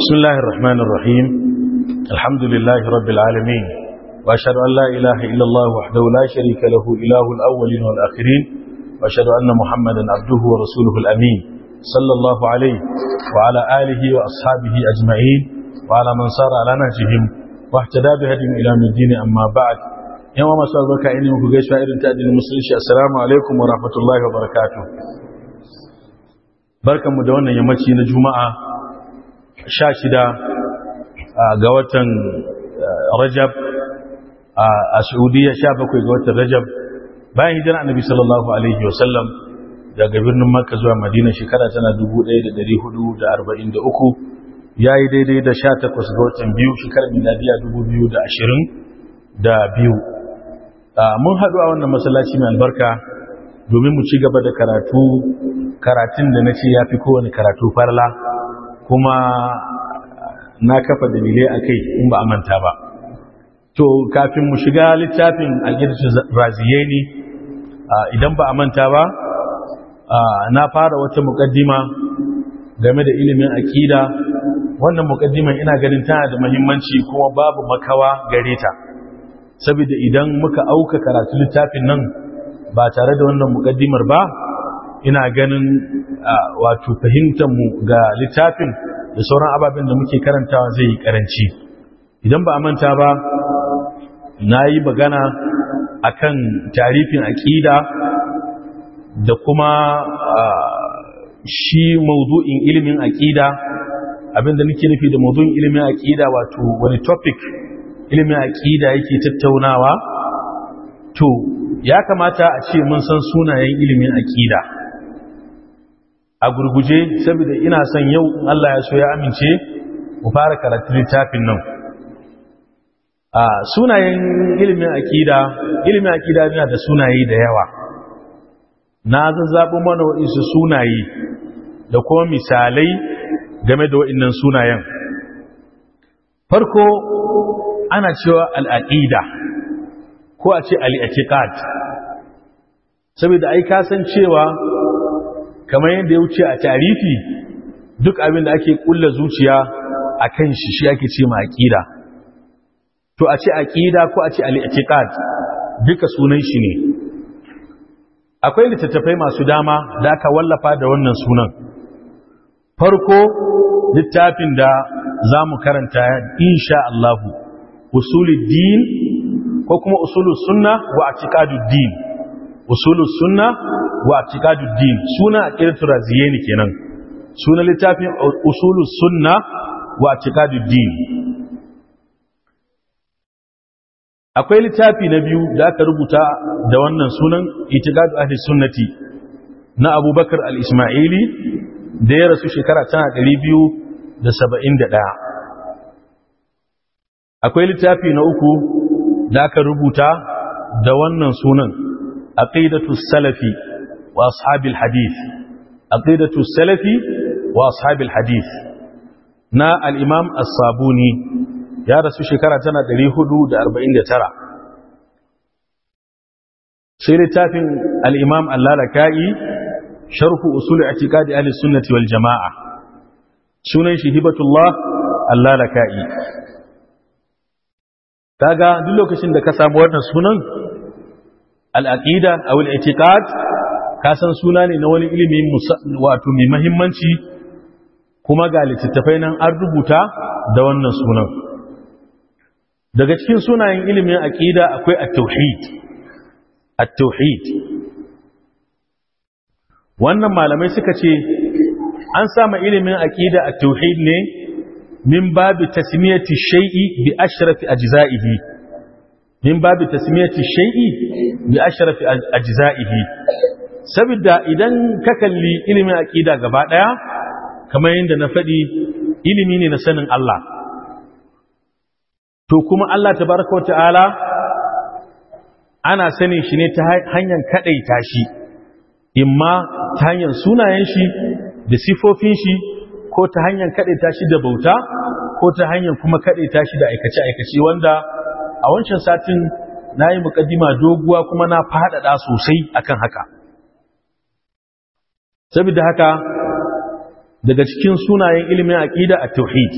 بسم الله الرحمن الرحيم الحمد لله رب العالمين وأشهد أن لا إله إلا الله وحده لا شريك له إله الأولين والآخرين وأشهد أن محمدا عبده ورسوله الأمين صلى الله عليه وعلى آله وأصحابه أجمعين وعلى من صار على نهجهم واهتدى بهديهم إلى من الدين أما بعد يوم ما سأل بك إني مكجيش فائر تأدي المسلمين السلام عليكم ورحمة الله وبركاته بركة مدونة يمتي نجمعة شاشدة ga watan rajab a saudiya sha bakwai ga watan rajab bayan hijira annabi sallallahu alaihi wasallam daga birnin makka zuwa madina shekara tana 1443 ya yi daidai da sha takwas ga watan biyu shekarar miladiya 2022 mun haɗu a wannan masallaci mai albarka domin mu ci gaba da karatu karatun da na ce ya fi kowane karatu farla kuma na kafa dalilai a kai in ba a manta ba to kafin mu shiga littafin alƙirci raziyai ne idan ba a manta ba na fara wata muƙaddima game da ilimin aƙida wannan muƙaddiman ina ganin tana da mahimmanci kuma babu makawa gare ta saboda idan muka auka karatu littafin nan ba tare da wannan muƙaddimar ba ina ganin wato fahimtar mu ga littafin da sauran ababen da muke karantawa zai yi karanci idan ba a manta ba na yi magana akan tarifin aƙida da kuma shi maudu'in ilimin aƙida abinda nake nufi da maudu'in ilimin aƙida wato wani topic ilimin aƙida yake tattaunawa to ya kamata a ce mun san sunayen ilimin aƙida a gurguje saboda ina son yau Allah ya so ya amince mu fara karatu littafin nan a sunayen ilimin akida ilimin akida yana da sunaye da yawa na zazzabo mana waɗansu sunaye da kuma misalai game da waɗannan sunayen farko ana cewa al'aqida ko a ce al'iqiqat saboda ai ka san cewa kamar yadda ya wuce a tarifi duk abin da ake kulla zuciya a kan shi shi ake ce ma aƙida to a ce aƙida ko a ce al'iƙiƙad duka sunan shi ne akwai littattafai masu dama da aka wallafa da wannan sunan farko littafin da za mu karanta insha Allahu usulul din ko kuma usulul sunna wa atiqadud din usulul sunna wa atiqaduddin suna aqidatu raziyani kenan suna littafin usulus sunna wa atiqaduddin akwai littafi na biyu da aka rubuta da wannan sunan itiqadu ahli sunnati na abubakar al-ismaili da ya rasu shekara tana 271 akwai littafi na uku da aka rubuta da wannan sunan aqidatu salafi وأصحاب الحديث عقيدة السلف وأصحاب الحديث نا الإمام الصابوني يا رسول شكرا تنا دلي حدود أربعين ترى سير تافن الإمام اللالكائي شرح أصول اعتقاد أهل السنة والجماعة سنن شهبة الله اللالكائي kaga duk lokacin da ka samu wannan sunan al-aqida aw al-i'tiqad kasan suna ne na wani ilimi wato mai mahimmanci kuma ga littattafai nan an rubuta da wannan sunan daga cikin sunayen ilimin aqida akwai at-tauhid at-tauhid wannan malamai suka ce an sama ilimin aqida at-tauhid ne min babu tasmiyati shay'i bi ashrafi ajza'ihi min babu tasmiyati shay'i bi ashrafi ajza'ihi saboda idan ka kalli ilimin aƙida gaba ɗaya kamar yadda na faɗi ilimi ne na sanin Allah to kuma Allah tabaraka wata'ala ana sanin shi ne ta hanyar kaɗaita shi imma ta hanyar sunayen shi da sifofin shi ko ta hanyar kaɗaita shi da bauta ko ta hanyar kuma kaɗaita shi da aikace-aikace wanda a wancan satin na yi muƙaddima doguwa kuma na faɗaɗa sosai akan haka saboda haka daga cikin sunayen ilimin aqida at-tauhid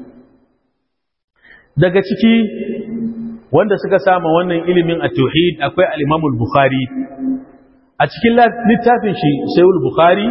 daga ciki wanda suka sama wannan ilimin at-tauhid akwai al-Imam al-Bukhari a cikin littafin shi Sahih al-Bukhari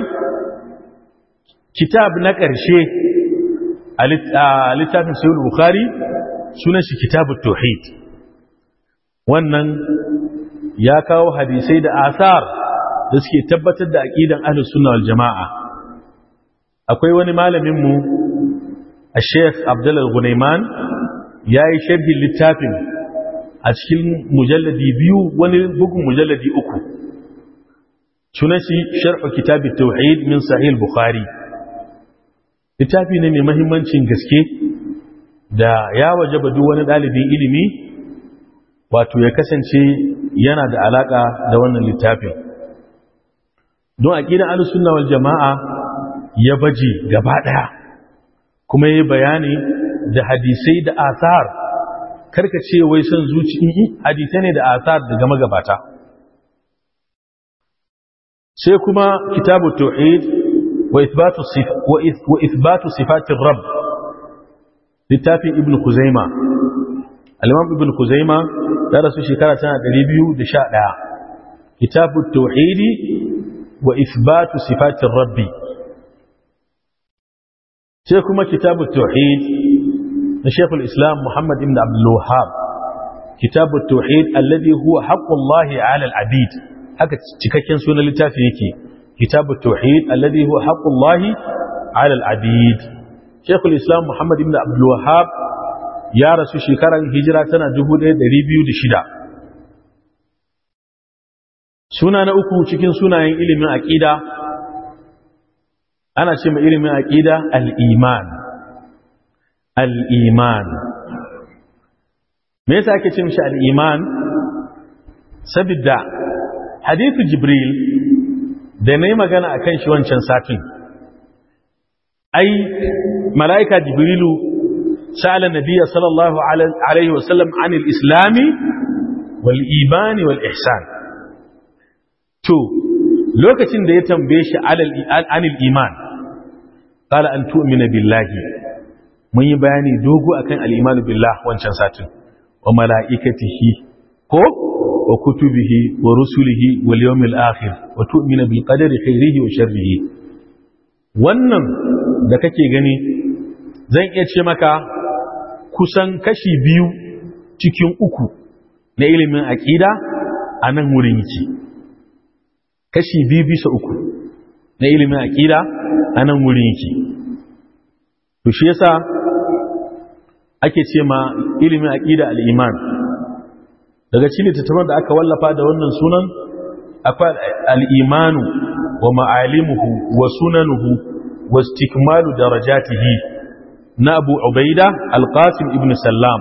kitab na ƙarshe a littafin Sahih al-Bukhari sunan shi kitabut tauhid wannan ya kawo hadisai da asar da suke tabbatar da aqidan ahlus sunna wal jamaa akwai wani malamin mu Sheikh Abdullah Gunaiman yayi sharhi littafin a cikin mujalladi biyu wani bugun mujalladi uku sunan shi sharh kitab at-tauhid min sahih al-bukhari littafi ne mai muhimmancin gaske da ya wajaba duk wani dalibin ilimi wato ya kasance yana da alaka da wannan littafin don aqidan al-sunna wal jamaa ya baje gaba daya kuma yayi bayani da hadisai da asar karka ce wai son zuci hadisai ne da asar daga magabata sai kuma kitabu tauhid wa ithbatu wa ithbatu sifatir rabb littafin ibnu kuzaima al-imam ibnu kuzaima ya rasu shekara tana 211 kitabu tauhid wa ithbatu sifatir rabbi sai kuma kitabu tauhid na shekul islam muhammad ibn abdullahab kitabu tauhid alladhi huwa haqqullahi ala al-abid haka cikakken sunan littafi yake kitabu tauhid alladhi huwa haqqullahi ala al-abid shekul islam muhammad ibn abdullahab ya rasu shekarar hijira tana 1206 suna na uku cikin sunayen ilimin aqida ana ce mai ilimin aqida al-iman al'iman me yasa ake cin shi al'iman sabidda hadithu jibril da na yi magana a kan shi wancan satin ai mala'ika jibrilu sa'ala nabiya sallallahu alaihi wasallam an islami wal imani wal ihsan to lokacin da ya tambaye shi anil iman qala an tu'mina billahi mun yi bayani dogo akan al-imanu billah wancan satin wa mala'ikatihi ko wa kutubihi wa rusulihi wal yawmil akhir wa tu'minu bil qadari khairihi wa sharrihi wannan da kake gani zan iya ce maka kusan kashi biyu cikin uku na ilimin aqida a nan wurin yake kashi biyu bisa uku na ilimin aqida a nan wurin yake to shi yasa ake ce ma ilimin aqida al-iman daga cikin littattafan da aka wallafa da wannan sunan akwai al-imanu wa ma'alimuhu wa sunanuhu wa istikmalu darajatihi na Abu Ubaida al-Qasim ibn Sallam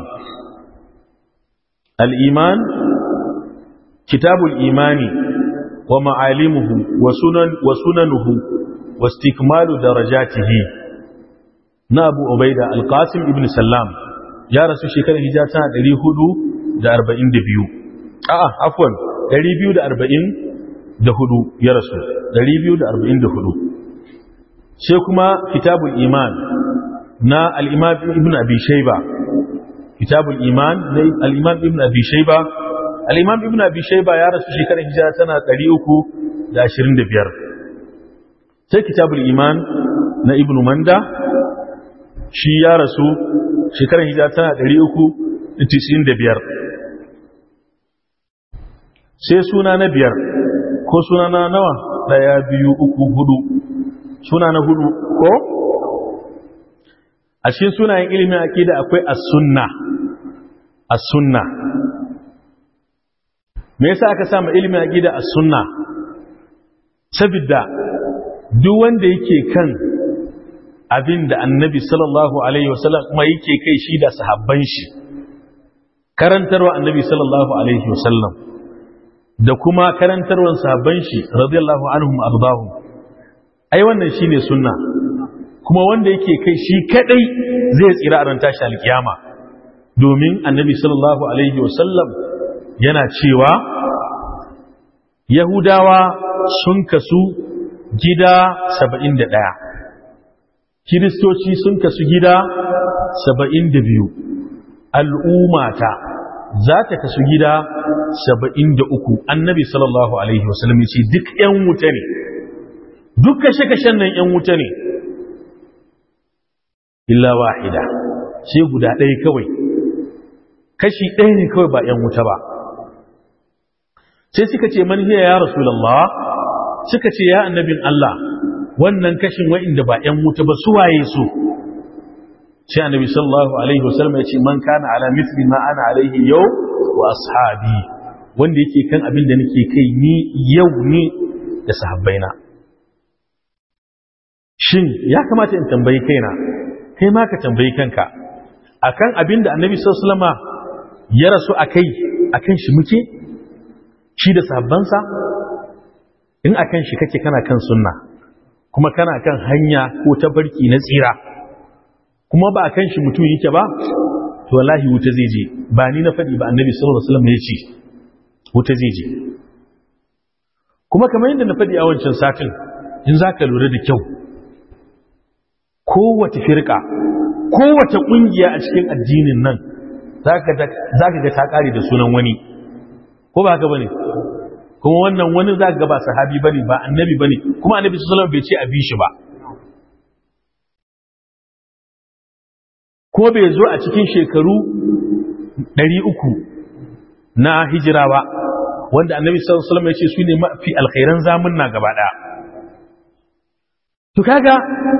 al-iman kitabul imani wa ma'alimuhu wa sunan wa sunanuhu wa istikmalu darajatihi na Abu Ubaida al-Qasim ibn Sallam ya rasu shekarar hijira tana 442 a'a afwan 244 ya rasu 244 sai kuma kitabul iman na al-imam ibn abi shayba kitabul iman na al-imam ibn abi shayba al-imam ibn abi shayba ya rasu shekarar hijira tana 325 sai kitabul iman na ibn manda shi ya rasu shekarar hijira tana 395 sai suna na biyar ko suna na nawa daya biyu uku hudu suna na hudu ko a cikin sunayen ilimin akida akwai as-sunna as-sunna me yasa aka sa ma ilimin akida as-sunna saboda duk wanda yake kan abin da annabi sallallahu alaihi wasallam kuma yake kai shi da sahabban shi karantarwa annabi sallallahu alaihi wasallam da kuma karantarwar sahabban shi radiyallahu anhum ardahum ai wannan shine sunna kuma wanda yake kai shi kadai zai tsira a ran tashi alkiyama domin annabi sallallahu alaihi wasallam yana cewa yahudawa sun kasu gida 71 kiristoci sun kasu gida saba'in da biyu al'ummata za ta kasu gida saba'in da uku annabi sallallahu alaihi wasallam ya ce duk ‘yan wuta ne duk kashe-kashen nan ‘yan wuta ne illa wahida sai guda ɗaya kawai kashi ɗaya ne kawai ba ‘yan wuta ba sai suka ce man hiya ya rasulallah suka ce ya annabin Allah wannan kashin wa'inda ba ‘yan wuta ba su waye su sai annabi sallallahu alaihi wasallam ya ce man kana ala mithli ma ana alaihi yau wa ashabi wanda yake kan abin da nake kai ni yau ni da sahabbaina shin ya kamata in tambayi kaina kai ma ka tambayi kanka akan abin da annabi sallallahu alaihi wasallama ya rasu akai akan shi muke shi da sahabbansa in akan shi kake kana kan sunna kuma kana kan hanya ko tabarki na tsira kuma ba kan shi mutum yake ba to wallahi wuta zai je ba ni na faɗi ba annabi sallallahu alaihi wasallam ya ce wuta zai je kuma kamar yadda na faɗi a wancan satin in zaka lura da kyau kowace firka kowace kungiya a cikin addinin nan zaka zaka ga ta kare da sunan wani ko ba haka bane kuma wannan wani zaka ga ba sahabi bane ba annabi bane kuma annabi sallallahu alaihi wasallam bai ce a bi shi ba ko bai zo a cikin shekaru 300 na hijira ba wanda annabi sallallahu alaihi wasallam ya ce su ne mafi alkhairan zamunna gaba daya to kaga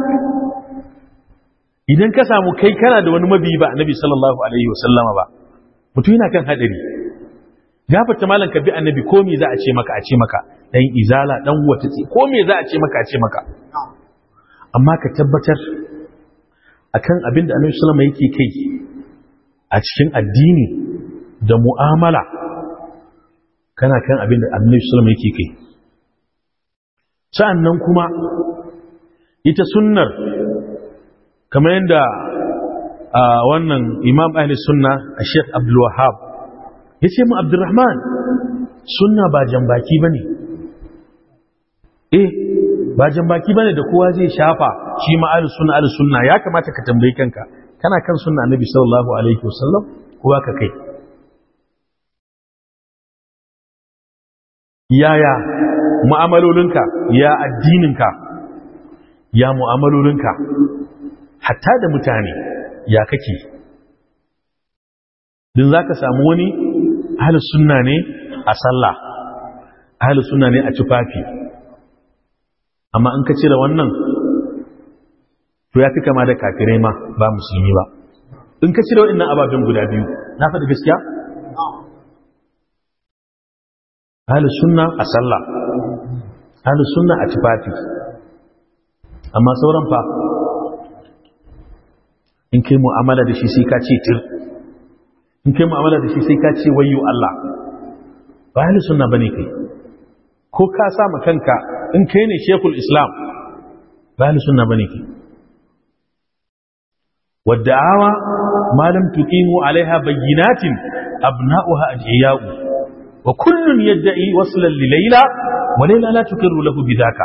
idan ka samu kai kana da wani mabi ba annabi sallallahu alaihi wasallam ba mutum yana kan hadari gafarta malan ka bi annabi ko me za a ce maka a ce maka dan izala dan wata ce ko me za a ce maka a ce maka amma ka tabbatar akan abin da annabi sallama yake kai a cikin addini da mu'amala kana kan abin da annabi sallama yake kai sa'annan kuma ita sunnar kamar yadda a wannan imam ahli sunna a sheikh abdul wahab ya ce mu abdurrahman sunna ba jambaki ba ne eh ba jambaki ba ne da kowa zai shafa shi ma ahli sunna ahli sunna ya kamata ka tambayi kanka kana kan sunna annabi sallallahu alaihi wasallam kowa ka kai yaya mu'amalolinka ya addininka ya mu'amalolinka hatta da mutane ya kake din za ka samu wani ahalus sunna ne a sallah ahalus sunna ne a tufafi amma in ka cire wannan to ya fi kama da kafirai ma ba musulmi ba in ka cire waɗannan ababen guda biyu na faɗi gaskiya ahalus sunna a sallah ahalus sunna a tufafi amma sauran fa in kai mu'amala da shi sai ka ce tir in kai mu'amala da shi sai ka ce wayyo Allah ba ahli sunna bane kai ko ka sa ma kanka in kai ne shekul islam ba ahli sunna bane kai wadda'awa ma lam tuqimu alaiha bayyinatin abna'uha ajiya'u wa kullun yad'i waslan li layla wa layla la tuqirru lahu bidaka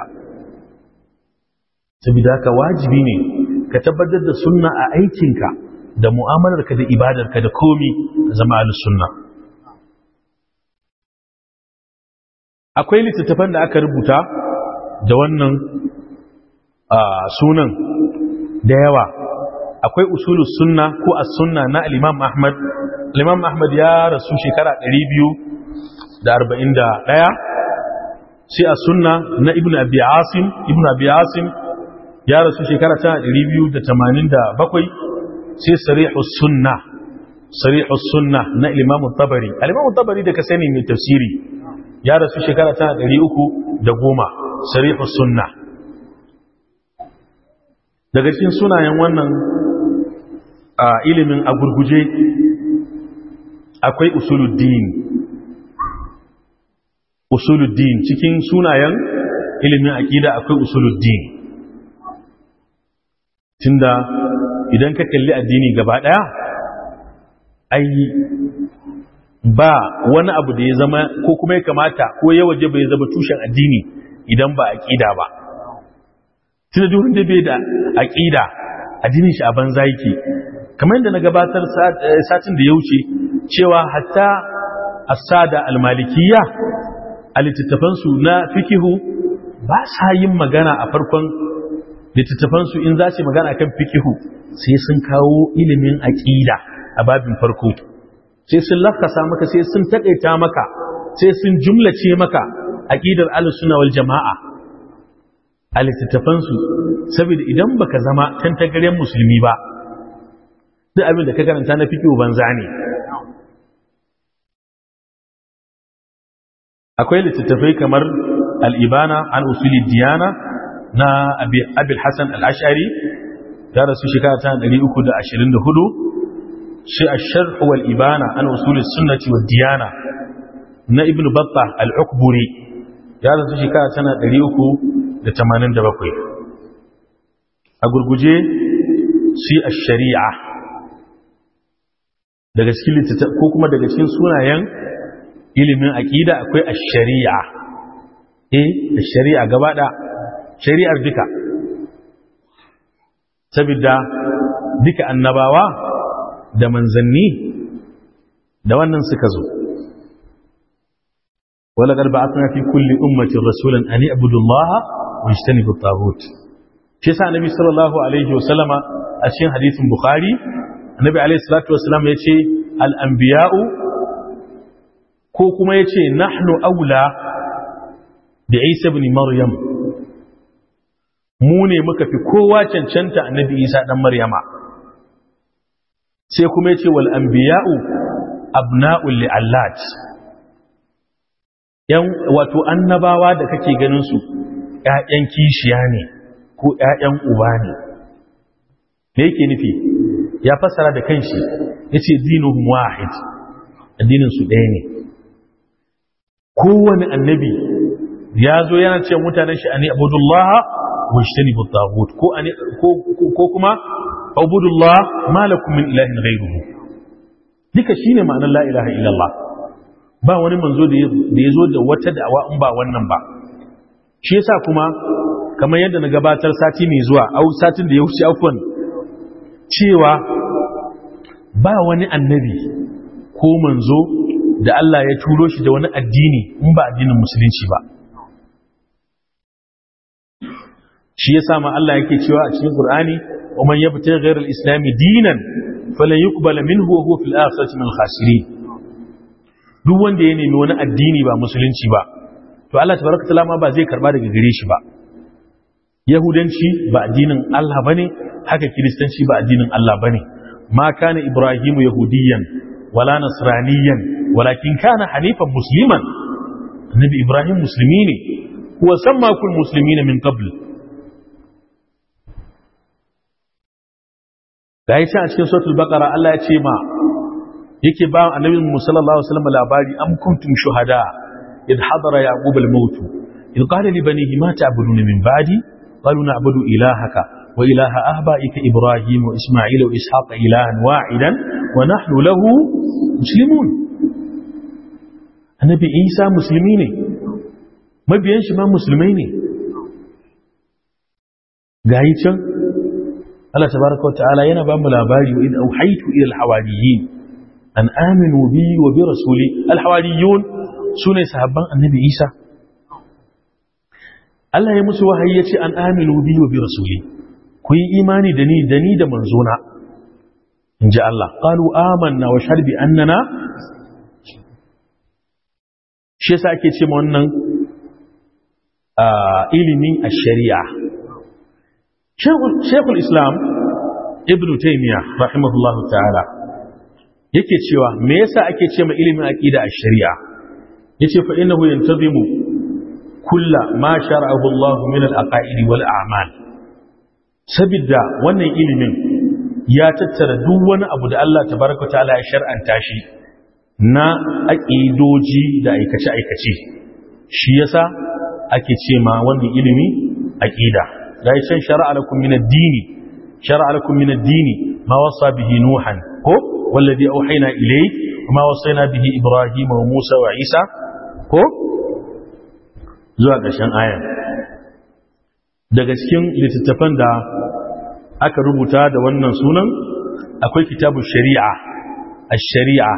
sabida ka wajibi ne ka tabbatar da sunna a aikinka da mu'amalarka da ibadarka da komi zama al-sunna akwai littattafan da aka rubuta da wannan sunan da yawa akwai usulus sunna ko as-sunna na al-imam ahmad al-imam ahmad ya rasu shekara 241 sai as-sunna na ibnu abi asim ibnu abi asim ya rasu shekara ta 287 sai sarihus sunna sarihus sunna na imam tabari al-imam tabari da ka sani mai tafsiri ya rasu shekara ta 310 sarihus sunna daga cikin sunayen wannan a ilimin a gurguje akwai usuluddin usuluddin cikin sunayen ilimin aqida akwai usuluddin tunda idan ka kalli addini gaba daya ai ba wani abu da ya zama ko kuma ya kamata ko ya waje bai zama tushen addini idan ba aqida ba tunda duk wanda bai da aqida addinin shi a banza yake kamar yadda na gabatar satin da ya wuce cewa hatta as-sada al-malikiyya a littattafansu na fikihu ba sa yin magana a farkon littattafansu in za su magana kan fikihu sai sun kawo ilimin aqida a babin farko sai sun lafkasa maka sai sun taƙaita maka sai sun jumlace maka aqidar al-sunna wal jama'a a littattafansu saboda idan baka zama tantagaren musulmi ba duk abin da ka karanta na fiqh banza ne akwai littattafai kamar al-ibana an usuli diyana na abi al-hasan al-ash'ari ya rasu shekara ta 324 shi ash-sharh wal ibana an usuli sunnati wad diyana na ibnu battah al-ukburi ya rasu shekara ta 387 a gurguje shi ash-shari'a daga cikin littattafai ko kuma daga cikin sunayen ilimin aqida akwai ash-shari'a eh ash-shari'a gaba da shari'ar duka saboda duka annabawa da manzanni da wannan suka zo wala qad ba'athna fi kulli ummatin rasulan an i'budu allaha wa yajtanibu at-taghut shi yasa annabi sallallahu alaihi wa sallama a cikin hadisin bukhari annabi alaihi salatu wa sallam yace al-anbiya'u ko kuma yace nahnu aula da Isa ibn Maryam mu ne muka fi kowa cancanta annabi Isa dan Maryama sai kuma yace wal anbiya'u abna'ul li'allat yan wato annabawa da kake ganin su ƴaƴan kishiya ne ko ƴaƴan uba ne me yake nufi ya fassara da kanshi yace dinuhum wahid addinin su ɗaya ne kowane annabi ya zo yana ce mutanen shi ani abudullah wa ishtanibu at ko ko kuma abudullah ma lakum min ilahin ghayruhu duka shine ma'anar la ilaha illallah ba wani manzo da ya zo da wata da'awa in ba wannan ba shi yasa kuma kamar yadda na gabatar sati mai zuwa au satin da ya wuce afwan cewa ba wani annabi ko manzo da Allah ya turo shi da wani addini in ba addinin musulunci ba shi yasa ma Allah yake cewa a cikin Qur'ani wa man yabtaghi ghayra al-islam dinan falan yuqbala minhu wa huwa fil akhirati min al-khasirin duk wanda ya nemi wani addini ba musulunci ba to Allah tabaraka taala ma ba zai karba daga gare shi ba yahudanci ba addinin Allah bane haka kiristanci ba addinin Allah bane ma kana ibrahimu yahudiyan wala nasraniyan walakin kana hanifan musliman annabi ibrahim musulmi ne huwa sammakum muslimina min qabl da ya ce a cikin suratul baqara Allah ya ce ma yake ba annabi sallallahu alaihi wasallam labari am kuntum shuhada id hadara yaqub al-maut id qala li banihi ma ta'buduna min ba'di qalu na'budu ilahaka wa ilaha ahba'ika ibrahim wa isma'il wa ishaq ilahan wahidan wa nahnu lahu muslimun annabi isa musulmi ne mabiyan shi ma musulmai ne gayi can Allah tabaraka wa ta'ala yana ba mu labari wa id auhaytu ila al-hawariyin an aminu bi wa bi rasuli alhawariyun sune sahabban annabi Isa Allah ya musu wahayi yace an aminu bi wa bi rasuli ku yi imani da ni da ni da manzona inji Allah qalu amanna wa shahid bi annana shi yasa ake ce ma wannan ilimi a shari'a Sheikhul Islam Ibn Taymiyyah rahimahullahu ta'ala yake cewa me yasa ake ce ma ilimin aqida a shari'a yace fa innahu yantazimu kulla ma shar'ahu Allah min al-aqaid wal a'mal sabidda wannan ilimin ya tattara duk wani abu da Allah tabaraka ta'ala ya shar'anta shi na aqidoji da aikace aikace shi yasa ake ce ma wannan ilimi aqida dai can shar'a lakum min ad-dini shar'a lakum min ad-dini ma wasa bihi nuhan ko والذي أوحينا إليك وما وصينا به إبراهيم وموسى وعيسى ko zuwa ƙarshen ayan daga cikin littattafan da aka rubuta da wannan sunan akwai kitabu shari'a al-shari'a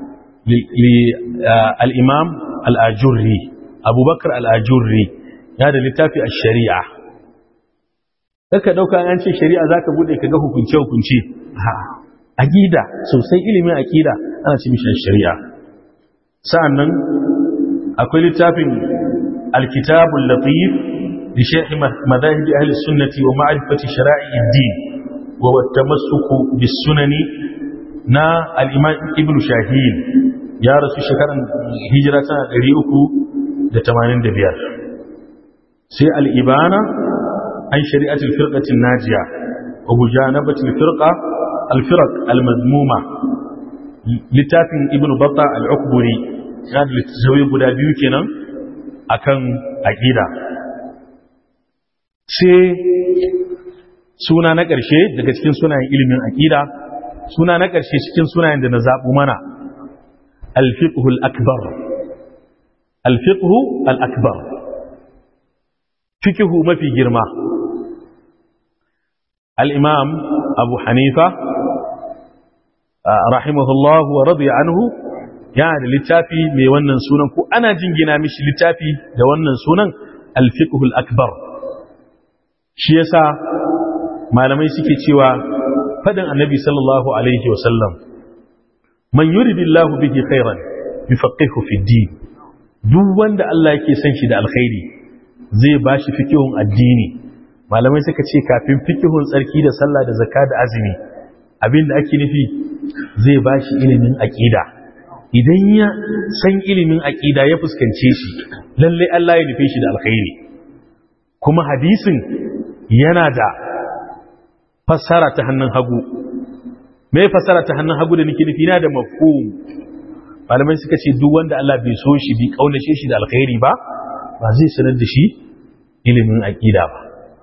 al-imam al-ajurri abubakar al-ajurri ya da littafi al-shari'a ka dauka an ce shari'a zaka bude ka ga hukunce hukunce aqida sosai ilimin aqida ana ce mishi shari'a sa'annan akwai littafin al-kitabul latif li sharh madahib ahli sunnati wa ma'rifati shara'i ad-din wa at-tamassuk bis sunani na al-imam ibn shahin ya rasu shekaran hijira tana 385 sai al-ibana عن شريعة الفرقة الناجية ومجانبة الفرقة الفرق المذمومة لتافن ابن بطة العقبري كان لتزوي بدا بيوكنا أكن أكيدا sai suna na ƙarshe daga cikin sunayen ilimin aƙida suna na ƙarshe cikin sunayen da na zaɓu mana alfiqhul akbar alfiqhu al-akbar fikihu mafi girma al'imam abu hanifa rahimahullahu wa radiya anhu yana da littafi mai wannan sunan ko ana jingina mishi littafi da wannan sunan alfiqhul akbar shi yasa malamai suke cewa fadin annabi sallallahu alaihi wasallam man yuridillahu bihi khairan yufaqihu fi din duk wanda Allah yake son shi da alkhairi zai ba shi fikihun addini malamai suka ce kafin fikihun tsarki da sallah da zakka da azumi abinda ake nufi zai ba shi ilimin aƙida idan ya san ilimin aƙida ya fuskance shi lallai Allah ya nufe shi da alkhairi kuma hadisin yana da fassara ta hannun hagu me fassara ta hannun hagu da nake nufi yana da mafhum malamai suka ce duk wanda Allah bai so shi bi kaunace shi da alkhairi ba ba zai sanar da shi ilimin aƙida ba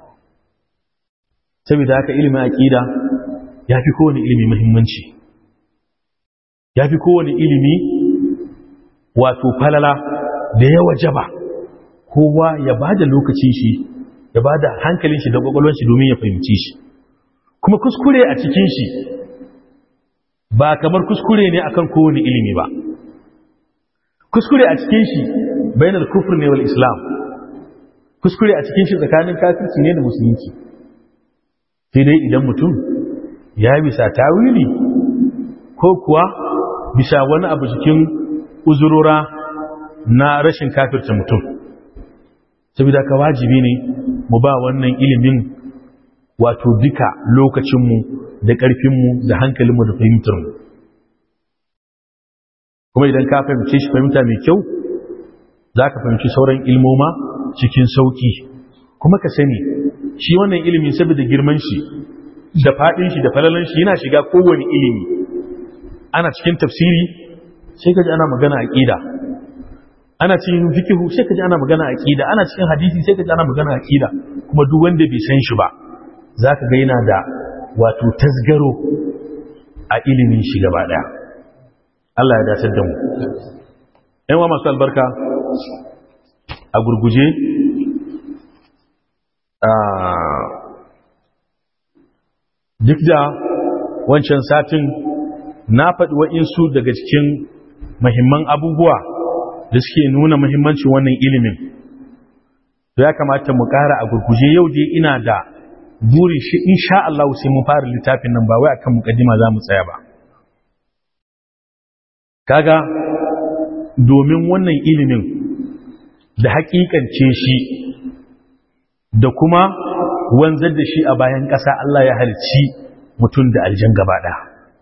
saboda haka ilimin aƙida ya fi kowane ilimi muhimmanci ya fi kowane ilimi wato falala da ya wajaba kowa ya ba da lokacin shi ya ba da hankalin shi da ƙwaƙwalon shi domin ya fahimci shi kuma kuskure a cikin shi ba kamar kuskure ne akan kowane ilimi ba kuskure a cikin shi bainar kufur ne wal islam kuskure a cikin shi tsakanin kafirci ne da musulunci sai dai idan mutum ya bisa tawili ko kuwa bisa wani abu cikin uzurora na rashin kafirta mutum saboda ka wajibi ne mu ba wannan ilimin wato duka lokacinmu da ƙarfinmu da hankalinmu da fahimtarmu kuma idan ka fahimce shi fahimta mai kyau za ka fahimci sauran ilmoma cikin sauki kuma ka sani shi wannan ilimin saboda girman shi da faɗin shi da falalan shi yana shiga kowane ilimi ana cikin tafsiri sai ka ji ana magana aqida ana cikin fikihu sai ka ji ana magana aqida ana cikin hadisi sai ka ji ana magana aqida kuma duk wanda bai san shi ba zaka ga yana da wato tasgaro a ilimin shi gaba daya Allah ya dace da mu ‘yan wa masu albarka a gurguje duk da wancan satin na faɗi wa'insu daga cikin mahimman abubuwa da suke nuna mahimmancin wannan ilimin ya kamata mu ƙara a gurguje yau dai ina da burin shi insha Allah sai mun fara littafin nan ba wai akan mukaddima za mu tsaya ba kaga domin wannan ilimin da hakikance shi da kuma wanzar da shi a bayan ƙasa Allah ya halci mutum da aljan gaba ɗaya.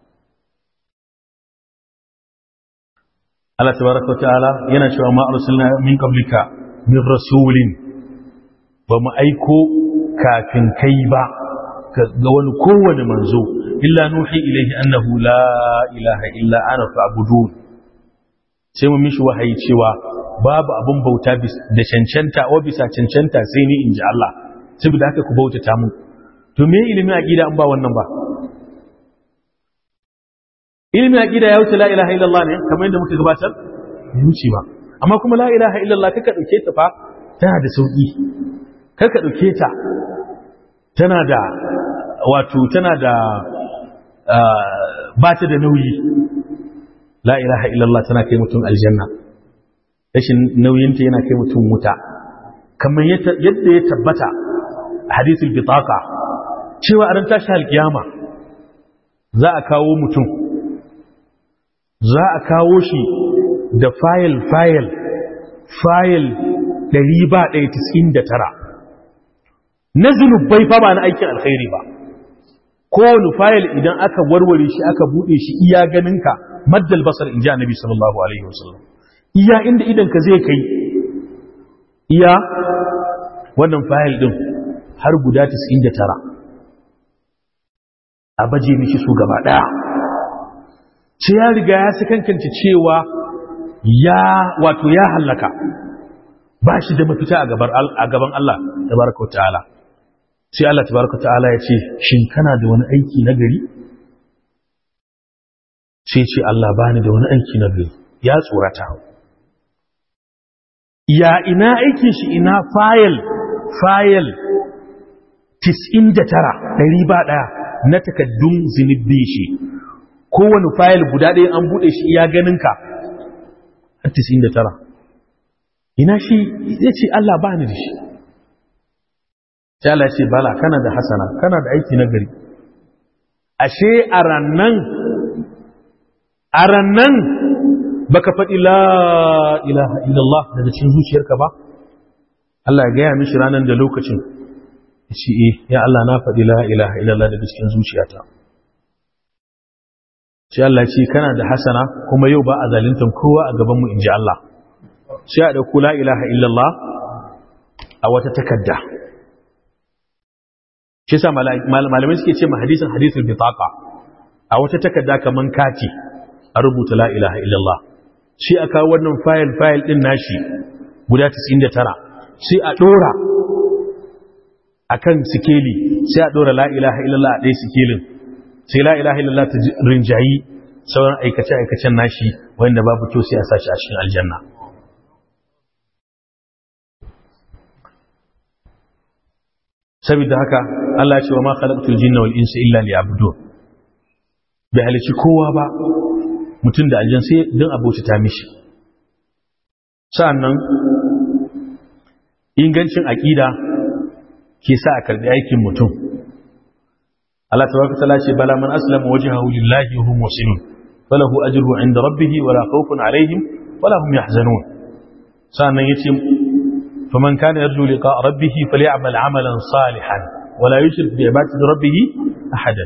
Allah tabaraka ta'ala yana cewa ma arsalna min qablika min rasulin ba mu aiko kafin kai ba ga wani kowane manzo illa nuhi ilaihi annahu la ilaha illa ana fa'budun sai mu mishi wahayi cewa babu abun bauta da cancanta wa bisa cancanta sai ni inji Allah saboda haka ku bautata mu to me ilimin aqida an ba wannan ba ilimin aqida ya wuce la ilaha illallah ne kamar yadda muka gabatar ya wuce ba amma kuma la ilaha illallah kaka dauke ta fa tana da sauki karka ɗauke ta tana da wato tana da ba ta da nauyi la ilaha illallah tana kai mutum aljanna rashin nauyinta yana kai mutum wuta kamar yadda ya tabbata a hadithul bitaka cewa a ran tashi alkiyama za a kawo mutum za a kawo shi da fayil fayil fayil 199 na zunubai fa ba na aikin alkhairi ba kowane fayil idan aka warware shi aka bude shi iya ganinka maddal basar in ji annabi sallallahu alaihi wasallam iya inda idanka zai kai iya wannan fayil din har guda 99 a baje mishi su gaba daya ce ya riga ya sakankance cewa ya wato ya hallaka ba shi da mafita a gaban Allah tabaraka ta'ala sai Allah tabaraka ta'ala ya ce shin kana da wani aiki na gari sai ce Allah bani da wani aiki na gari ya tsorata ya ina aikin shi ina fayil fayil 99 ɗari ba ɗaya na takaddun zunubi shi kowane fayil guda ɗaya an buɗe shi iya ganinka har 99 ina shi ya ce Allah ba ni da shi Allah ce bala kana da hasana kana da aiki na gari ashe a rannan a rannan baka faɗi la ilaha illallah daga cikin zuciyarka ba Allah ya gaya mishi ranar da lokacin shi eh ya Allah na faɗi la ilaha illallah daga cikin zuciyata sai Allah ce kana da hasana kuma yau ba a zalintan kowa a gaban mu inji Allah sai a dauko la ilaha illallah a wata takarda shi yasa malamai suke ce ma hadisin hadisul bitaqa a wata takarda kaman kati a rubuta la ilaha illallah shi aka wannan file file din nashi guda 99 sai a dora akan sikeli sai a dora la ilaha illallah a ɗaya sikelin sai la ilaha illallah ta rinjayi sauran aikace aikacen nashi wanda babu kyau sai a sashi a cikin aljanna saboda haka Allah ya ce wa ma khalaqtul jinna wal insa illa liya'budun bai halici kowa ba mutum da aljan sai don abota ta mishi sa'annan ingancin aƙida ke sa a karɓi aikin mutum Allah tabaraka ta'ala ce bala man aslama wajhahu lillahi wa hum muslimun falahu ajruhu 'inda rabbih wala khawfun 'alayhim wala hum yahzanun sa'annan yace faman kana yarju liqa rabbih falyamal 'amalan salihan wala yushrik bi ibadati rabbih ahadan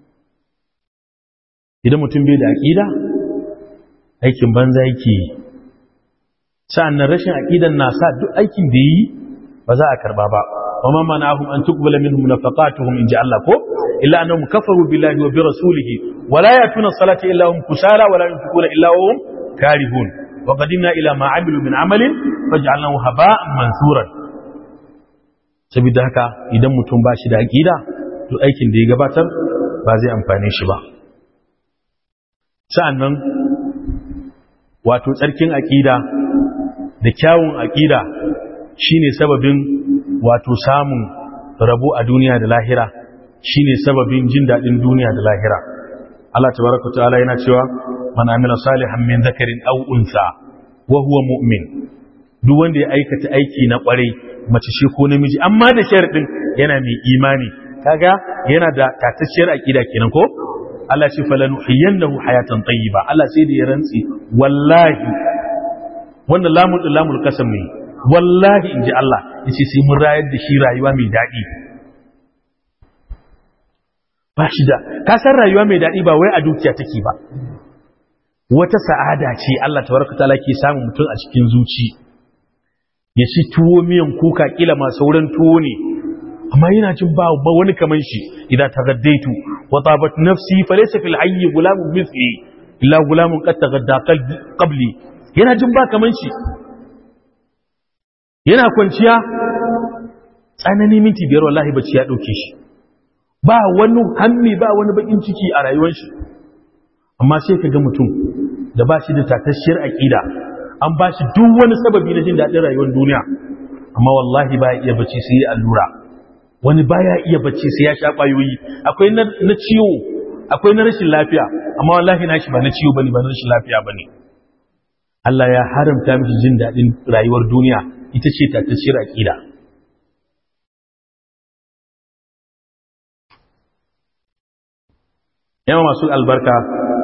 idan mutum bai da aƙida aikin banza yake yi sa'annan rashin aƙidan na sa duk aikin da yi ba za a karba ba wa ma mana'ahum an tuqbala minhum nafaqatuhum in ji Allah ko illa annahum kafaru billahi wa bi rasulihi wa la yatuna salata illa hum kusala wa la yunfiquna illa hum karihun wa qadimna ila ma amilu min amalin faj'alnahu haba'an mansuran saboda haka idan mutum ba shi da aƙida to aikin da ya gabatar ba zai amfane shi ba sa'annan wato tsarkin aƙida da kyawun aƙida shine sababin wato samun rabo a duniya da lahira shine sababin jin daɗin duniya da lahira Allah tabaraka ta'ala yana cewa man amila salihan min zakarin aw unsa wa huwa mu'min duk wanda ya aikata aiki na kwarai mace shi ko namiji amma da sharadin yana mai imani kaga yana da tatacciyar aƙida kenan ko Allah ce falanuhiyannahu hayatan tayyiba Allah sai da ya rantsi wallahi wannan lamun din lamul kasam ne wallahi inji Allah yace sai mun rayar da shi rayuwa mai dadi ba shi da ka san rayuwa mai dadi ba wai a dukiya take ba wata sa'ada ce Allah tabaraka taala ke samu mutum a cikin zuci ya ci tuwo miyan kuka kila ma sauran tuwo ne amma yana jin ba wani kaman shi idan tagaddaitu wa tabat nafsi falaysa fil hayy gulamun mithli illa gulamun qad tagadda qabli yana jin ba kaman shi yana kwanciya tsanani minti biyar wallahi bacci ya dauke shi ba wani hammi ba wani bakin ciki a rayuwar shi amma sai ka ga mutum da ba shi da tatashiyar aqida an ba shi duk wani sababi na jin daɗin rayuwar duniya amma wallahi ba iya bacci sai ya allura wani baya iya bacci sai ya sha ƙwayoyi akwai na ciwo akwai na rashin lafiya amma wallahi nashi ba na ciwo bane ba na rashin lafiya bane Allah ya haramta miki jin daɗin rayuwar duniya ita ce tattacciyar aƙida yawa masu albarka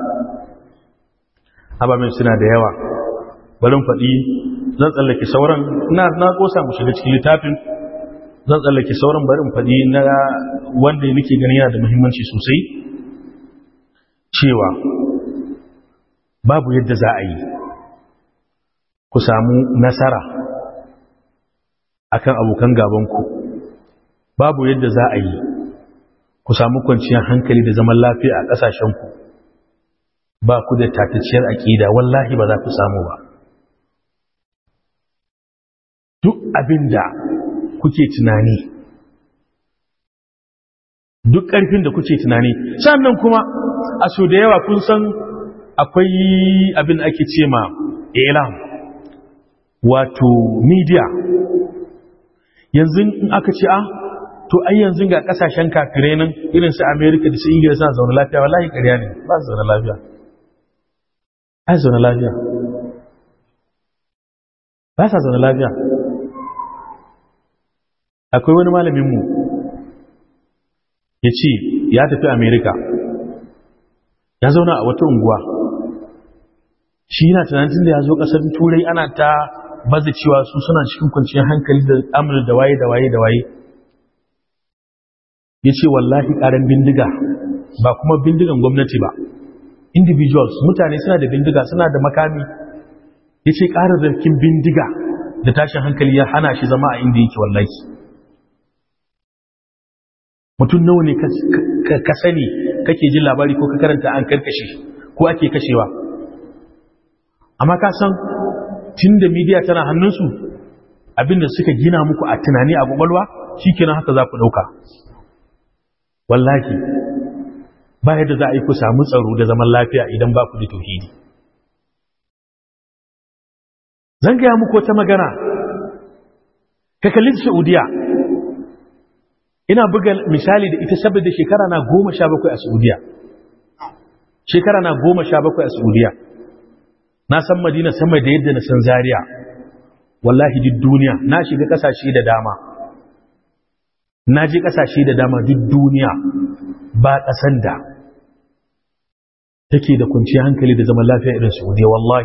ababen suna da yawa barin faɗi zan tsallake sauran na na kosa mu shiga cikin littafin zan tsallake sauran barin faɗi na wanda nake gani yana da muhimmanci sosai cewa babu yadda za a yi ku samu nasara akan abokan gabanku babu yadda za a yi ku samu kwanciyar hankali da zaman lafiya a ƙasashenku ba ku da tatacciyar aƙida wallahi ba za ku samu ba duk abin da kuke tunani duk ƙarfin da kuke tunani sannan kuma a so da yawa kun san akwai abin da ake ce ma ilam wato media yanzu in aka ce a to ai yanzu ga kasashen kafirai nan irin su america da su ingila suna zaune lafiya wallahi ƙarya ne ba su zaune lafiya ai zaune lafiya ba sa zaune lafiya akwai wani malaminmu ya ce ya tafi america ya zauna a wata unguwa shi yana tunanin da ya zo ƙasar turai ana ta baza cewa su suna cikin kwanciyar hankali da amur da waye da waye da waye ya ce wallahi ƙaran bindiga ba kuma bindigan gwamnati ba individuals mutane suna da bindiga suna da makami ya ce ƙararrakin bindiga da tashin hankali ya hana shi zama a inda yake wallahi mutum nawa ne ka sani kake jin labari ko ka karanta an karkashe ko ake kashewa amma ka san tun da midiya tana hannunsu abinda suka gina muku a tunani a kwakwalwa shi kenan haka za ku ɗauka wallahi ba yadda za a yi ku samu tsaro da zaman lafiya idan ba ku da tauhidi zan gaya muku wata magana ka kalli saudiya ina buga misali da ita saboda shekara na goma sha bakwai a saudiya shekara na goma sha bakwai a saudiya na san madina sama da yadda na san zariya wallahi duk duniya na shiga kasashe da dama na je kasashe da dama duk duniya ba kasan da take da kwanciyar hankali da zaman lafiya irin saudiya wallahi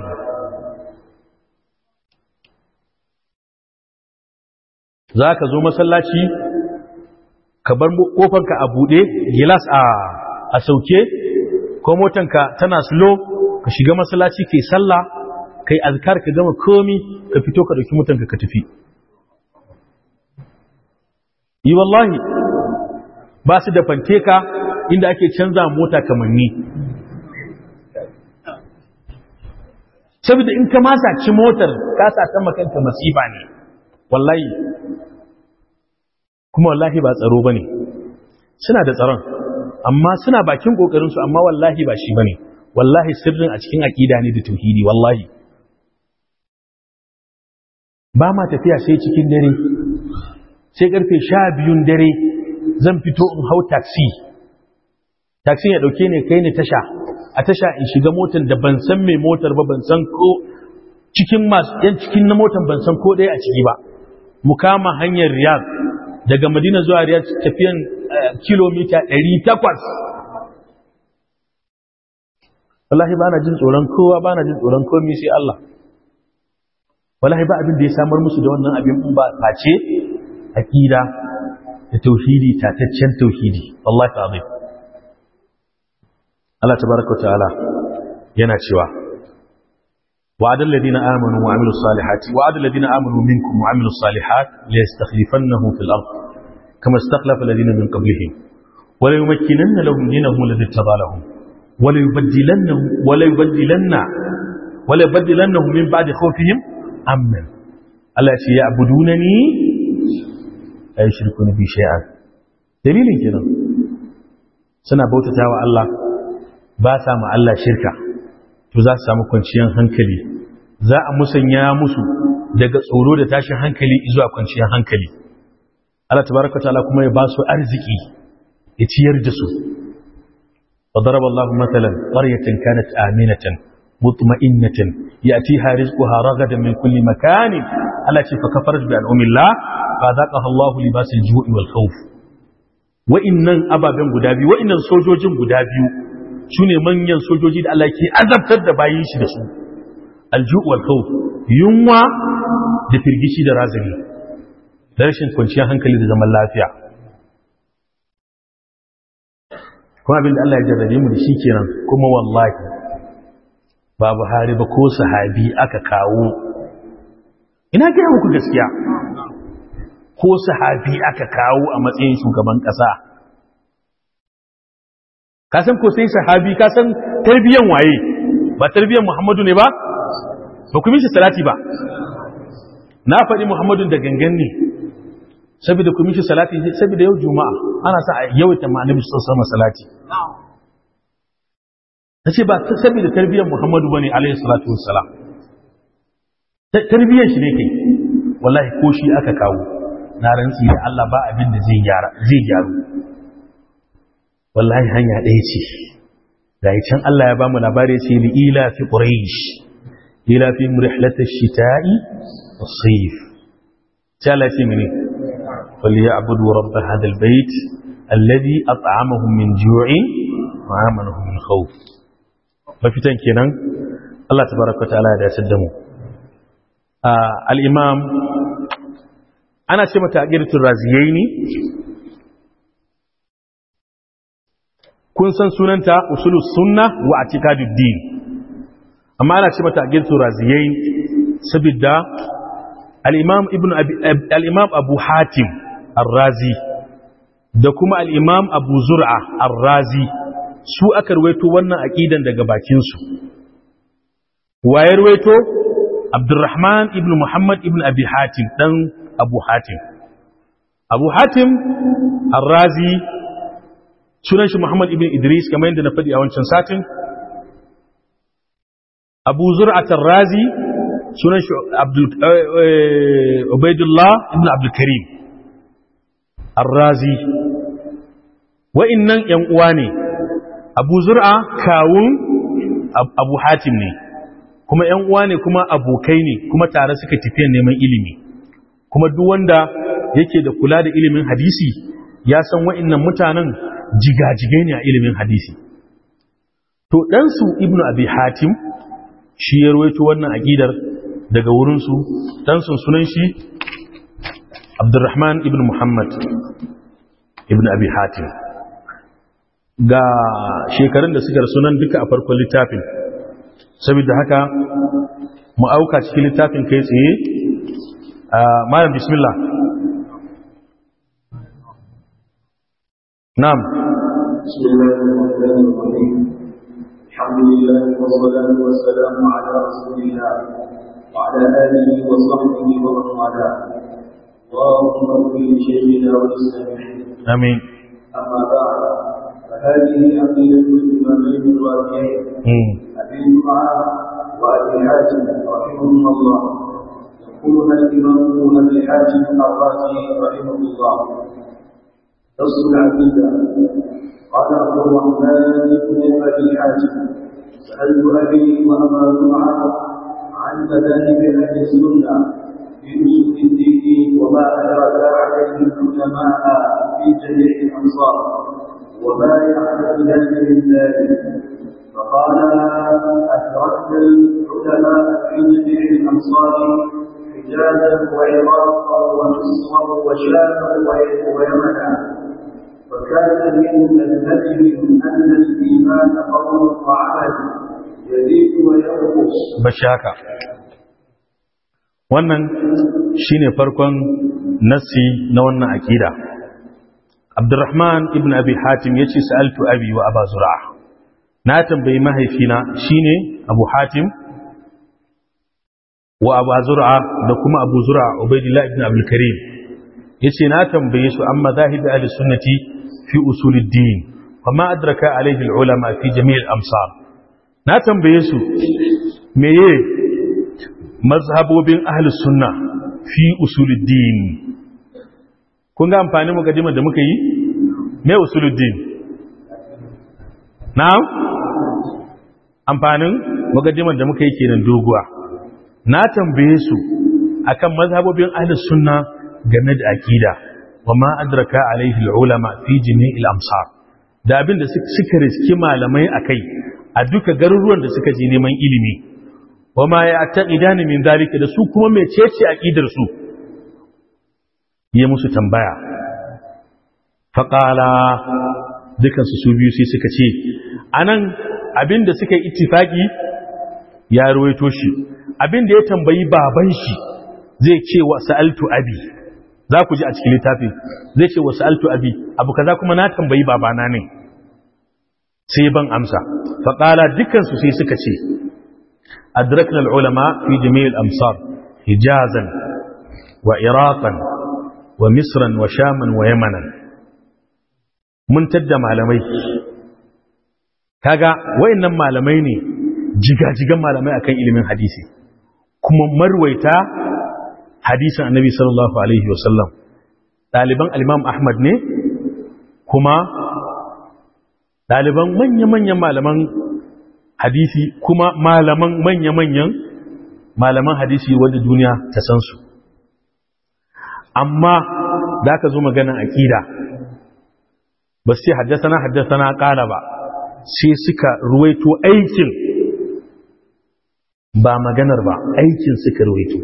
za ka zo masallaci ka bar kofanka a buɗe gilas a sauke ko motanka tana slow ka shiga masallaci kai sallah kai azkar ka gama komi ka fito ka dauki mutanka ka tafi yi wallahi ba su da fanteka inda ake canza mota kamanni saboda in ka masa ci motar ka sa ta makanta masifa ne wallahi kuma wallahi ba tsaro bane suna da tsaron amma suna bakin kokarin su amma wallahi ba shi bane wallahi sirrin a cikin aqida ne da tauhidi wallahi ba ma tafiya sai cikin dare sai karfe 12 dare zan fito in hau taxi taxi ya dauke ne kai ne tasha a tasha in shiga motar da ban san mai motar ba ban san ko cikin masu yan cikin na motar ban san ko ɗaya a ciki ba mu kama hanyar riyadh daga madina zuwa riyadh tafiyan kilomita 800 wallahi ba na jin tsoron kowa ba na jin tsoron komi sai Allah wallahi ba abin da ya samar musu da wannan abin ba face aqida da tauhidi tataccen tauhidi wallahi azim Allah tabaraka wa ta'ala yana cewa wa'adal ladina amanu wa amilus salihati wa'adal ladina amanu minkum wa amilus salihat la yastakhlifannahum fil ard kama istakhlafa alladhina min qablihim wa la yumakkinanna lahum dinahum alladhi tadalahum wa la yubaddilannahum wa la yubaddilanna wa la yubaddilannahum min ba'di khawfihim amnan Allah ya ce ya'budunani la yushrikuna bi shay'an dalilin kenan suna bautatawa Allah ba sa ma Allah shirka to za su samu kwanciyar hankali za a musanya musu daga tsoro da tashin hankali zuwa kwanciyar hankali Allah tabaraka ta'ala kuma ya ba su arziki ya ciyar da su وضرب الله مثلا قرية كانت آمنة مطمئنة يأتيها رزقها رغدا من كل مكان التي فكفرت بأنعم الله فذاقها الله لباس الجوع والخوف وإنن أبابين غدابي وإنن سوجوجين غدابي sune manyan sojoji da Allah ke azabtar da bayin shi da su alju wal khawf yunwa da firgici da razani da rashin kwanciyar hankali da zaman lafiya kuma abin da Allah ya jarrabe mu da shi kenan kuma wallahi ba Buhari ba ko sahabi aka kawo ina gaya muku gaskiya ko sahabi aka kawo a matsayin shugaban ƙasa ka san ko sai sahabi ka san tarbiyan waye ba tarbiyan Muhammadu ne ba ba ku mishi salati ba na faɗi Muhammadun da gangan ne saboda ku mishi salati saboda yau juma'a ana sa a yawaita ma annabi sallallahu alaihi salati nace ba saboda tarbiyyar Muhammadu bane alaihi salatu wassalam tarbiyyar shi ne kai wallahi ko shi aka kawo na rantsi da Allah ba abin da zai gyara zai gyaru wallahi hanya ɗaya ce ga can Allah ya ba mu labari sai li ila fi quraish ila fi rihlatish shita'i was-sayf sai Allah ya ce mene فليعبدوا رب هذا البيت الذي أطعمهم من جوع وآمنهم من خوف mafitan kenan Allah tabaraka ta'ala ya dace da mu al-imam ana ce mata aqiratul raziyaini kun san sunanta usulus sunna wa atiqadud din amma ana ce mata aqiratul raziyaini saboda al-imam ibn al-imam abu hatim ar-razi da kuma al-imam abu zur'a ar-razi su aka ruwaito wannan aqidan daga bakin su waye ruwaito abdurrahman ibn muhammad ibn abi hatim dan abu hatim abu hatim ar-razi sunan shi muhammad ibn idris kamar yadda na faɗi a wancan satin abu zur'at ar-razi sunan shi Ubaidullah ibn Abdulkarim Ar-Razi wa'innan ‘yan uwa ne Abu Zur'a kawun Abu Hatim ne kuma ‘yan uwa ne kuma abokai ne kuma tare suka tafiya neman ilimi kuma duk wanda yake da kula da ilimin hadisi ya san wa'innan mutanen jigajigai ne a ilimin hadisi to ɗansu ibn Abi Hatim shi ya rawaito wannan aƙidar daga wurinsu ɗansun sunan shi abdurrahman ibn muhammad ibn abi hatim ga shekarun da suka sunan duka a farkon littafin saboda haka mu auka cikin littafin kai tsaye malam bismillah na'am الحمد لله والصلاة والسلام على رسول الله وعلى آله وصحبه ومن والاه اللهم اغفر لشيخنا وللسامعين آمين أما بعد فهذه عقيدة الإمامين الرافعين أبي جمعة وأبي حاتم رحمهما الله يقولها الإمام أبي حاتم الرازي رحمه الله نص العقيدة قال عبد الرحمن بن أبي حاتم سألت أبي وأبا جمعة عن مذاهب أهل السنة في أصول الدين وما أدرك عليه العلماء في جميع الأمصار وما يعتقدان من ذلك فقال أدركت العلماء في جميع الأمصار حجازا وعراقا ومصرا وشاما ويمنا وكان من مذهبهم أن الإيمان قول وعمل يزيد وينقص bashaka wannan shine farkon nassi na wannan akida Abdurrahman ibn Abi Hatim yace sa'altu abi wa Aba Zur'a na tambayi mahaifina shine Abu Hatim wa Aba Zur'a da kuma Abu Zur'a Ubaydillah ibn Abdul Karim yace na tambaye su amma zahibi ahli sunnati fi usuluddin wa ma adraka alayhi al-ulama fi jami' al-amsar na tambaye su meye mazhabobin ahlus sunna fi usuluddin kun ga amfani mukaddimar da muka yi me usuluddin na'am amfanin mukaddimar da muka yi kenan doguwa na tambaye su akan mazhabobin ahlus sunna game da aqida wa ma adraka alaihi ulama fi jami'il amsar da abin da suka riski malamai akai a duka garuruwan da suka je neman ilimi wa ma ya taqidani min zalika da su kuma mecece aqidar su yi musu tambaya faqala dukan su su biyu sai suka ce anan abin da suka yi ittifaki ya ruwaito shi abin da ya tambayi baban shi zai ce wa sa'altu abi za ku ji a cikin littafi zai ce wa sa'altu abi abu kaza kuma na tambayi babana ne sai ban amsa faƙala dukansu sai suka ce adrakna al'ulama fi jami'il amsar hijazan wa iraqan wa misran wa shaman wa yamanan mun tadda malamai kaga wayannan malamai ne jigajigan malamai akan ilimin hadisi kuma marwaita hadisin annabi sallallahu alaihi wasallam ɗaliban al-imam ahmad ne kuma ɗaliban manya-manyan malaman hadisi kuma malaman manya-manyan malaman hadisi wadda duniya ta san su amma da aka zo maganin aƙida ba sai haddasa haddasa na ƙala ba sai suka ruwaito aikin ba maganar ba aikin suka ruwaito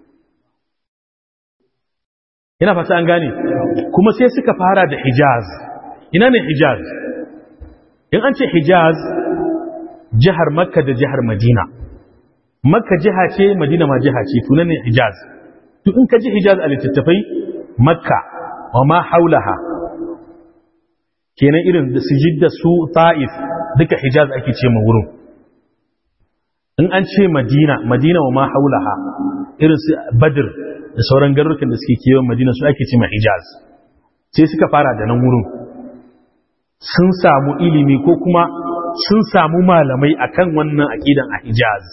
ina fata an gane kuma sai suka fara da hijaz ina ne hijaz in an ce hijaz jihar makka da jihar madina makka jiha ce madina ma jiha ce tunan ne hijaz to in ka ji hijaz a littattafai makka wa ma haulaha kenan irin da su jidda su ta'if duka hijaz ake ce ma wurin in an ce madina madina wa ma haulaha irin su badr da sauran garurukan da suke kewan madina su ake ce ma hijaz sai suka fara da nan wurin sun samu ilimi ko kuma sun samu malamai akan wannan aqidan a hijaz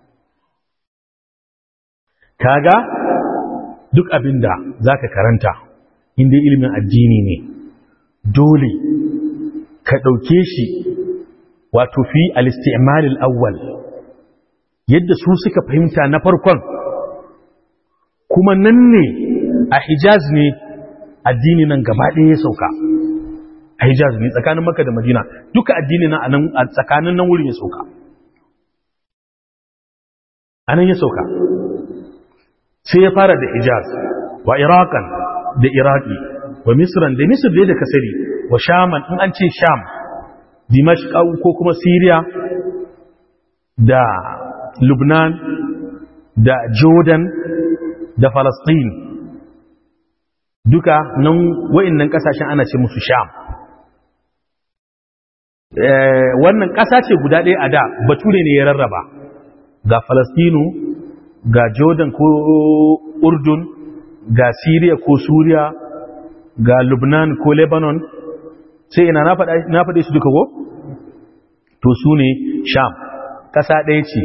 kaga duk abinda zaka karanta inda ilimin addini ne dole ka ɗauke shi wato fi al-isti'mal awwal yadda su suka fahimta na farkon kuma nan ne a hijaz ne addini nan gaba ɗaya ya sauka a hijaz ne tsakanin maka da madina duka addini nan a tsakanin nan wurin ya sauka a nan ya sauka sai ya fara da hijaz wa irakan da iraki wa misran da misir da kasari wa shaman in an ce sham dimashq ko kuma syria da lubnan da jordan da falastin duka nan wa'annan kasashen ana ce musu sham wannan ƙasa ce guda ɗaya a da bature ne ya rarraba ga falastinu ga jordan ko urdun ga syria ko suriya ga lubnan ko lebanon sai ina na faɗe su duka ko? to su ne sham ƙasa ɗaya ce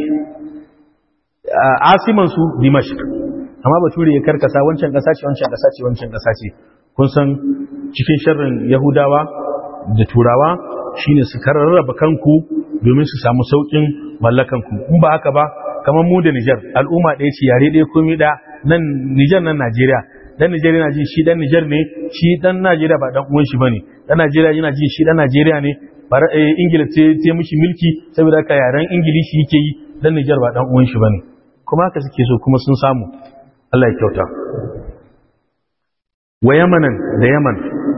asimansu dimashq amma bature ya karkasa wancan ƙasa ce wancan ƙasa ce wancan ƙasa ce kun san cikin sharrin yahudawa da turawa shine su kararraba kanku domin su samu saukin mallakanku in ba haka ba kamar mu da Niger al'umma ɗaya ce yare ɗaya komai da nan Niger nan Najeriya dan Niger yana ji shi dan Niger ne shi dan Najeriya ba dan uwan shi bane dan Najeriya yana ji shi dan Najeriya ne bar Ingila ce ce mishi mulki saboda haka yaren Ingilishi yake yi dan Niger ba dan uwan shi bane kuma haka suke so kuma sun samu Allah ya kyauta wa Yamanan da Yaman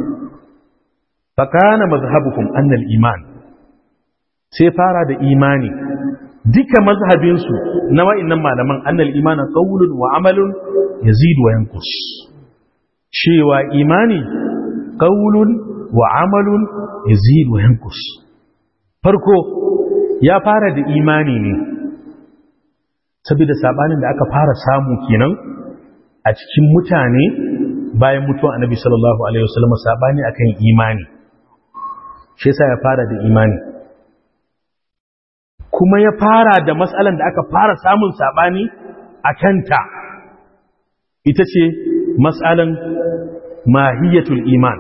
fakana mazhabukum annal iman sai fara da imani duka mazhabinsu na wa'annan malaman annal imana qawlun wa amalun yazidu wa yanqus cewa imani qawlun wa amalun yazidu wa yanqus farko ya fara da imani ne saboda sabanin da aka fara samu kenan a cikin mutane bayan mutuwa annabi sallallahu alaihi wasallam sabani akan imani shi yasa ya fara da imani kuma ya fara da matsalan da aka fara samun sabani a kanta ita ce matsalan mahiyatul iman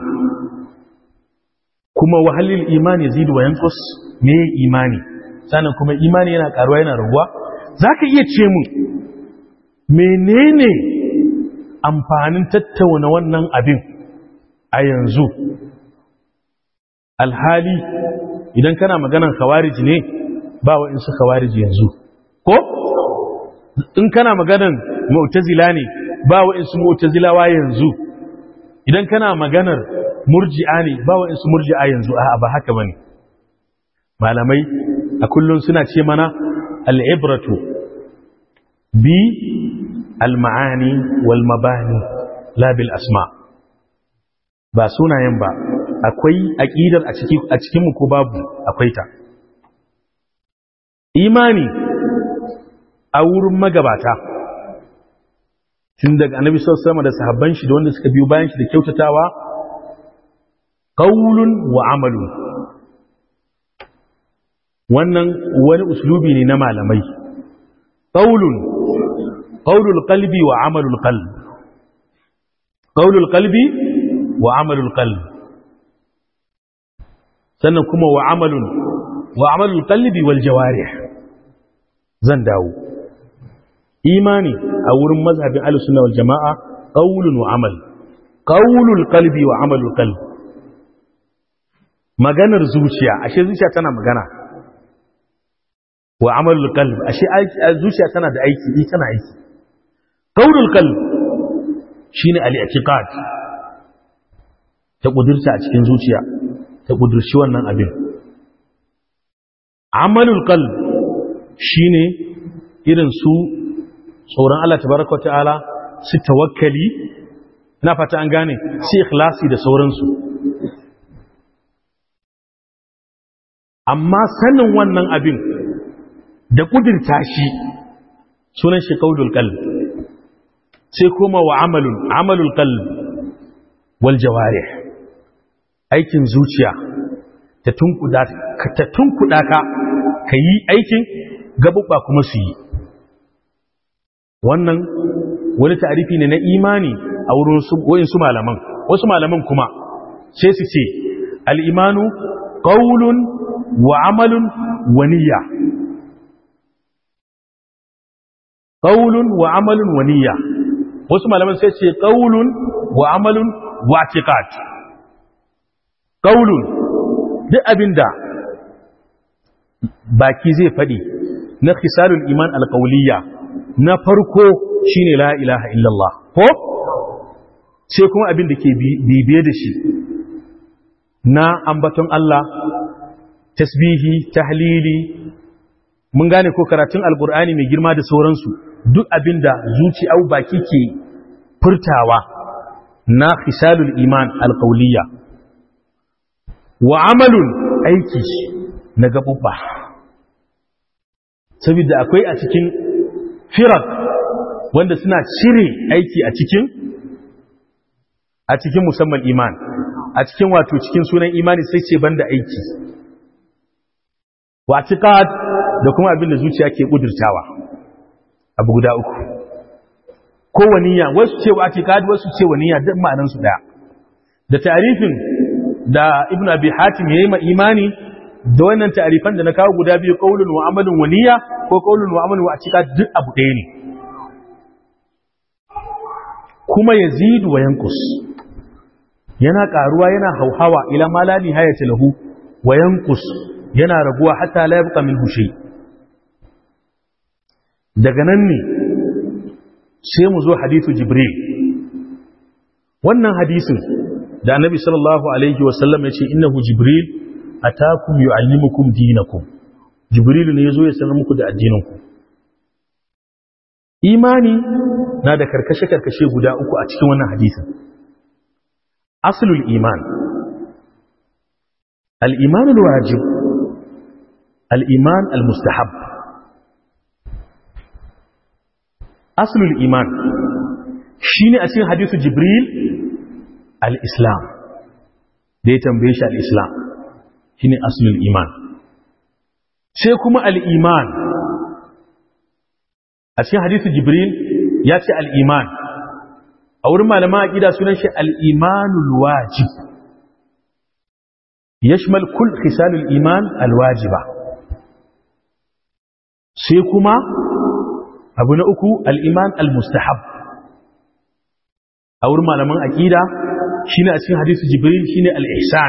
kuma wahalil imani zidu wa yankus me imani sannan kuma imani yana karuwa yana raguwa za ka iya ce mu menene amfanin tattauna wannan abin a yanzu alhali idan kana maganan khawarij ne ba wa'insu khawarij yanzu ko in kana maganan mu'tazila ne ba wa'insu mu'tazilawa yanzu idan kana maganar murji'a ne ba wa'insu murji'a yanzu a ba haka bane malamai a kullum suna ce mana al'ibratu bi al-ma'ani wal mabani la bil asma ba sunayen ba akwai aqidar a cikin a cikin mu ko babu akwai ta imani a wurin magabata tun daga annabi sallallahu alaihi da sahabban shi da wanda suka biyo bayan shi da kyautatawa qaulun wa amalun wannan wani uslubi ne na malamai qaulun qaulul qalbi wa amalul qalb qaulul qalbi wa amalul qalb sannan kuma wa amalun wa amalul qalbi wal jawarih zan dawo imani a wurin mazhabin al-sunna wal jamaa qaulun wa amal qaulul qalbi wa amalul qalb maganar zuciya ashe zuciya tana magana wa amalul qalb ashe zuciya tana da aiki ni tana aiki qaulul qalb shine al-i'tiqad ta kudirta a cikin zuciya ta kudirci wannan abin amalul qalb shine irin su tsoron Allah tabaraka ta'ala su tawakkali ina fata an gane su ikhlasi da sauransu amma sanin wannan abin da kudirta shi sunan shi qaulul qalb sai kuma wa amalun amalul qalb wal jawarih aikin zuciya ta tunkuda ka ta tunkuda ka kayi aikin gabubba kuma su yi wannan wani ta'arifi ne na imani a wurin wayin su malaman wasu malaman kuma sai su ce al-imanu qawlun wa amalun wa niyya qawlun wa amalun wa niyya wasu malaman sai ce qawlun wa amalun wa i'tiqad qawlun duk abinda baki zai fadi na khisalul iman alqawliya na farko shine la ilaha illallah ko sai kuma abin da ke bibiye da shi na ambaton Allah tasbihi tahlili mun gane ko karatun alkur'ani mai girma da sauransu duk abin da zuci au baki ke furtawa na khisalul iman alqawliya wa amalun aiki na gabubba saboda akwai a cikin firak wanda suna cire aiki a cikin a cikin musamman iman a cikin wato cikin sunan imani sai ce banda aiki wa tiqad da kuma abin da zuciya ke kudurtawa abu guda uku ko waniya wasu ce wa tiqad wasu ce waniya duk ma'anan su daya da ta'arifin da ibnu abi hatim yayi ma imani da wannan ta'arifan da na kawo guda biyu qaulun wa amalun wa niyya ko qaulun wa amalun wa atiqad duk abu ɗaya ne kuma yazidu wa yanqus yana karuwa yana hauhawa ila ma la nihayata lahu wa yanqus yana raguwa hatta la yabqa minhu shay daga nan ne sai mu zo hadithu jibril wannan hadisin da annabi sallallahu alaihi wasallam ya ce innahu jibril atakum yu'allimukum dinakum jibril ne yazo ya sanar muku da addininku imani na da karkashe karkashe guda uku a cikin wannan hadisin aslul iman al-iman al-wajib al-iman al-mustahab aslul iman shine a cikin hadisu jibril al-islam da ya tambaye shi al-islam shine aslul iman sai kuma al-iman a cikin hadisi jibril ya ce al-iman a wurin malaman aqida sunan shi al-imanul wajib yashmal kull khisalul iman al-wajiba sai kuma abu na uku al-iman al-mustahab a wurin malaman aqida shine a cikin hadisi jibril shine al-ihsan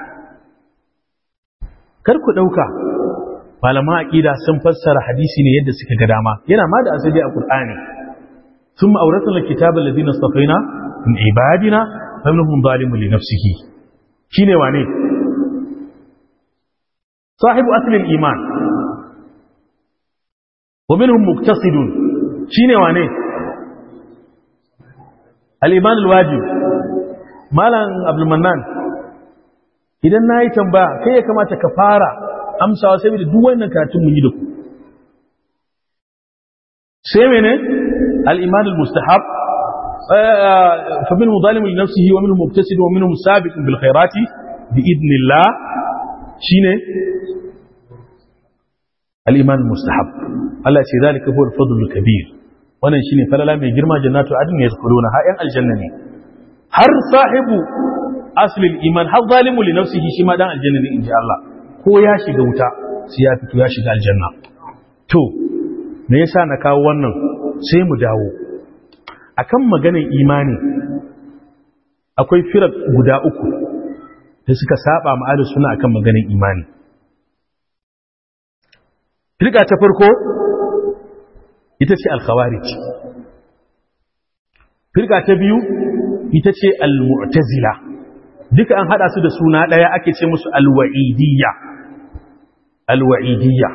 kar ku dauka malaman aqida sun fassara hadisi ne yadda suka ga dama yana ma da asali a qur'ani thumma awrathna al-kitaba alladhina istafaina min ibadina faminhum zalimun li nafsihi shine wane sahibu asli al-iman wa minhum muqtasidun shine wane al-iman al-wajib malam abdul mannan idan nayi tambaya kai ya kamata ka fara amsawa sai da duk wannan karatun mun yi da ku sai mene al-iman al-mustahab fa minhu zalimun li nafsihi wa minhu muqtasid wa minhu sabiqun bil khairati bi idnillah shine al-iman al-mustahab Allah ya ce zalika huwa al-fadl al-kabir wannan shine falala mai girma jannatu adn yadkhuluna ha yan aljanna ne har sahibu asli al-iman har zalimu li nafsihi shi ma dan aljanna ne inji Allah ko ya shiga wuta sai ya fito ya shiga aljanna to me yasa na kawo wannan sai mu dawo akan maganar imani akwai firar guda uku da suka saba ma'adar suna akan maganar imani firka ta farko ita ce al-khawarij firka ta biyu ita ce al-mu'tazila duka an hada su da suna daya ake ce musu al-wa'idiyya alwa'idiyya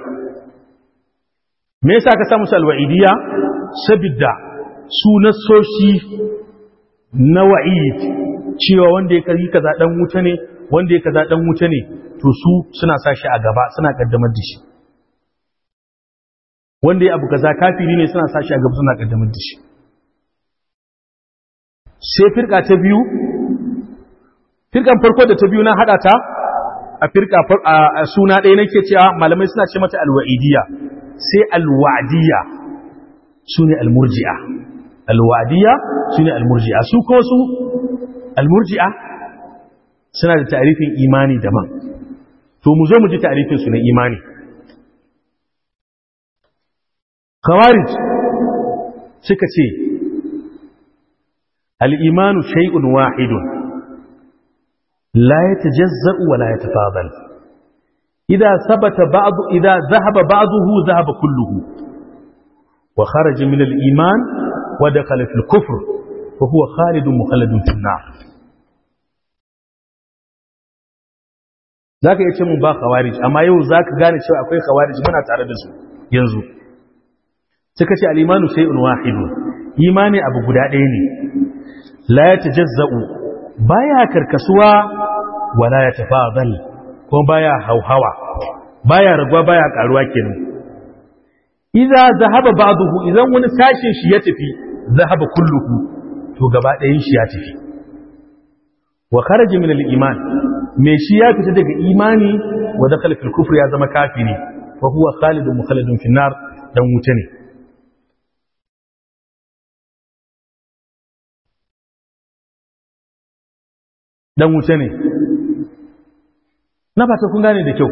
me yasa ka samu alwa'idiyya saboda su nasoshi na wa'id cewa wanda ya kari kaza dan wuta ne wanda ya kaza dan wuta ne to su suna sa shi a gaba suna kaddamar da shi wanda ya abu kaza kafiri ne suna sa shi a gaba suna kaddamar da shi sai firka ta biyu firkan farko da ta biyu na hada ta a firka a suna ɗaya nake cewa malamai suna ce mata alwa'idiyya sai alwa'diyya su ne almurji'a alwa'diyya su ne almurji'a su kuma su almurji'a suna da ta'arifin imani daban to mu zo mu ji ta'arifin su na imani khawarij suka ce al-imanu shay'un wahidun لا يتجزأ ولا يتفاضل إذا ثبت بعض إذا ذهب بعضه ذهب كله وخرج من الإيمان ودخل في الكفر وهو خالد مخلد في النار zaka yace mun ba khawarij amma yau zaka gane cewa akwai khawarij muna tare da su yanzu suka ce al-imanu shay'un wahidun imani abu guda ɗaya ne la yatajazza'u baya karkasuwa wala ya tafadal ko baya hauhawa baya raguwa baya karuwa kenan idza zahaba ba'dahu idan wani sashin shi ya tafi zahaba kulluhu to gaba ɗayan shi ya tafi wa kharaja min al-iman me shi ya fita daga imani wa dakhala fil kufr ya zama kafiri fa huwa khalidun mukhalladun fi nar dan wuta ne dan wuce ne na fata kun gane da kyau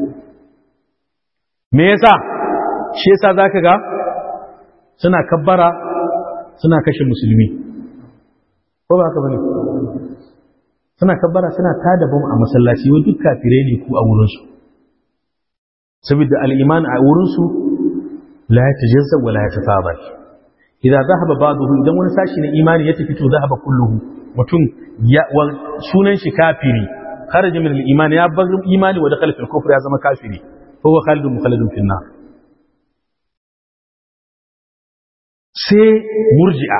me yasa shi yasa zaka ga suna kabbara suna kashe musulmi ko ba haka bane suna kabbara suna tada bom a masallaci wa duk kafirai ne ku a wurin su saboda al-iman a wurin su la yatajazza wa la yatafadal idan zahaba ba'dahu idan wani sashi na imani ya tafi to zahaba kulluhu mutum sunan shi kafiri kharaja min al-iman ya bar imani wa dakhala fil kufr ya zama kafiri fa huwa khalidun mukhalladun fil nar sai murji'a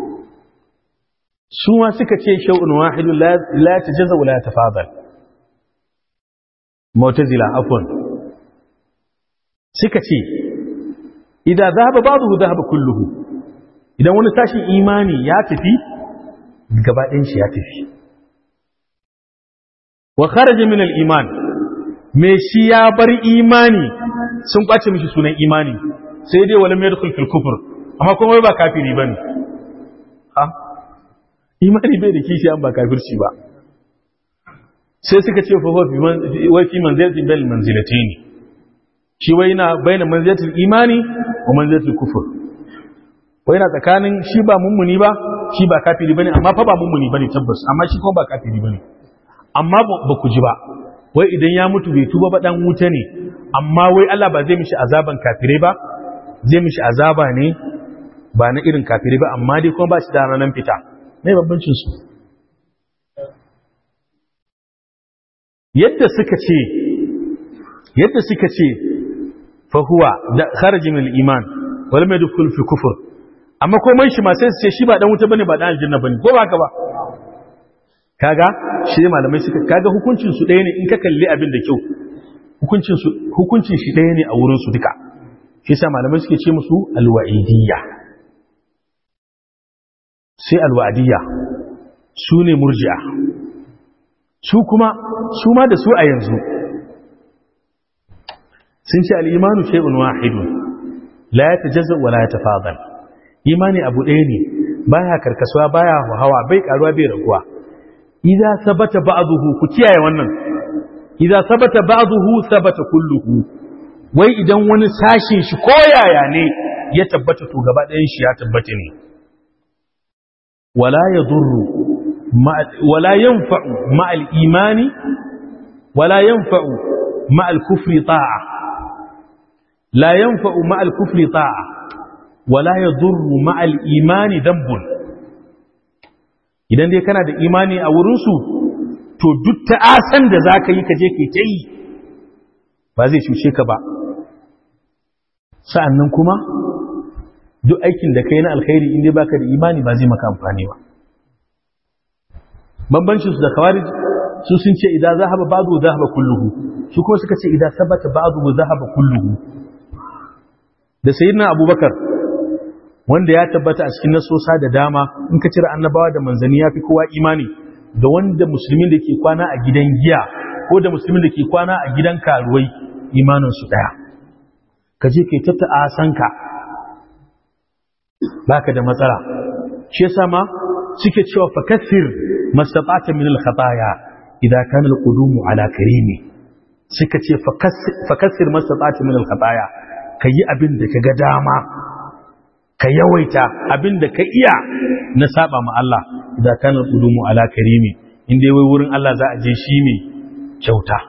su ma suka ce shay'un wahidun la tajazza wa la yatafadal mu'tazila afwan suka ce idan zahaba ba'dahu zahaba kulluhu idan wani tashin imani ya tafi gabaɗin shi ya tafi wa kharaja min al-iman me shi ya bar imani sun kwace mishi sunan imani sai dai wala mai dukul kufur amma kuma wai ba kafiri bane ha imani bai da kishi an ba kafirci ba sai suka ce fa wai fi manzilatin bil manzilatayn shi wai na baina manzilatul imani wa manzilatul kufur wai na tsakanin shi ba mummuni ba shi ba kafiri bane amma fa ba mummuni bane tabbas amma shi kuma ba kafiri bane amma ba ku ji ba wai idan ya mutu bai tuba ba dan wuta ne amma wai Allah ba zai mishi azaban kafirai ba zai mishi azaba ne ba na irin kafirai ba amma dai kuma ba shi da ranar fita mai babbancin su yadda suka ce yadda suka ce fa huwa da kharajin al-iman wal madkhul fi kufr amma komai shi ma sai su ce shi ba dan wuta bane ba dan aljanna bane ko ba haka ba kaga shi malamai suka kaga hukuncin su ɗaya ne in ka kalli abin da kyau hukuncin su hukuncin shi ɗaya ne a wurin su duka shi yasa malamai suke ce musu alwa'idiyya sai alwa'idiyya su ne murji'a su kuma su ma da su a yanzu sun ce al-imanu shay'un wahidun la yatajazza wa la yatafadal imani abu ɗaya ne baya karkasuwa baya hawa bai karuwa bai raguwa idza sabata ba'dahu ku kiyaye wannan idza sabata ba'dahu sabata kulluhu wai idan wani sashin shi koyaya ne ya tabbata to gaba ɗayan shi ya tabbata ne wala yadurru wala yanfa'u ma'al imani wala yanfa'u ma'al kufri ta'a la yanfa'u ma'al kufri ta'a wala yadurru ma'al imani dambun idan dai kana da imani a wurinsu to duk ta'asan da za ka yi ka je ka ta yi ba zai cuce ka ba sa'annan kuma duk aikin da ka yi na alkhairi inda baka da imani ba zai maka amfani ba bambancin su da kawari su sun ce idan zahaba ba'du zahaba kulluhu su kuma suka ce idan sabata ba'du zahaba kulluhu da sayyidina abubakar wanda ya tabbata a cikin nasosa da dama in ka cire annabawa da manzanni ya fi kowa imani da wanda musulmin da ke kwana a gidan giya ko da musulmin da ke kwana a gidan karuwai imaninsu ɗaya ka je kai tatta a sanka baka da matsala shi yasa ma suke cewa fakassir mastata'ta min al-khataya idan kana al-qudum ala karimi suka ce fakassir mastata'ta min al-khataya kayi abin da kaga dama ka yawaita abin da ka iya na saba ma Allah idan kana qulumu ala karimi inda wai wurin Allah za a je shi ne kyauta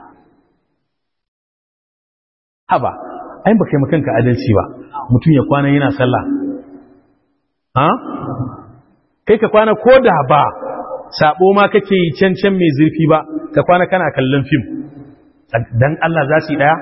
haba ai baka yi makanka adalci ba mutum ya kwana yana sallah ha kai ka kwana ko da ba sabo ma kake yi can can mai zurfi ba ka kwana kana kallon fim dan Allah za su yi daya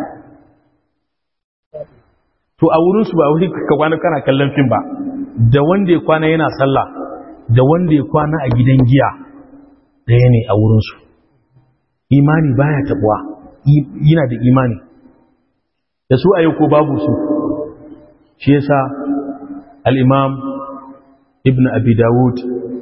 to a wurinsu ba wuri ka kwana kana kallon fim ba da wanda ya kwana yana sallah da wanda ya kwana a gidan giya ɗaya ne a wurinsu imani baya tabuwa yana da imani da su a yau ko babu su shi yasa al-imam ibn abi dawud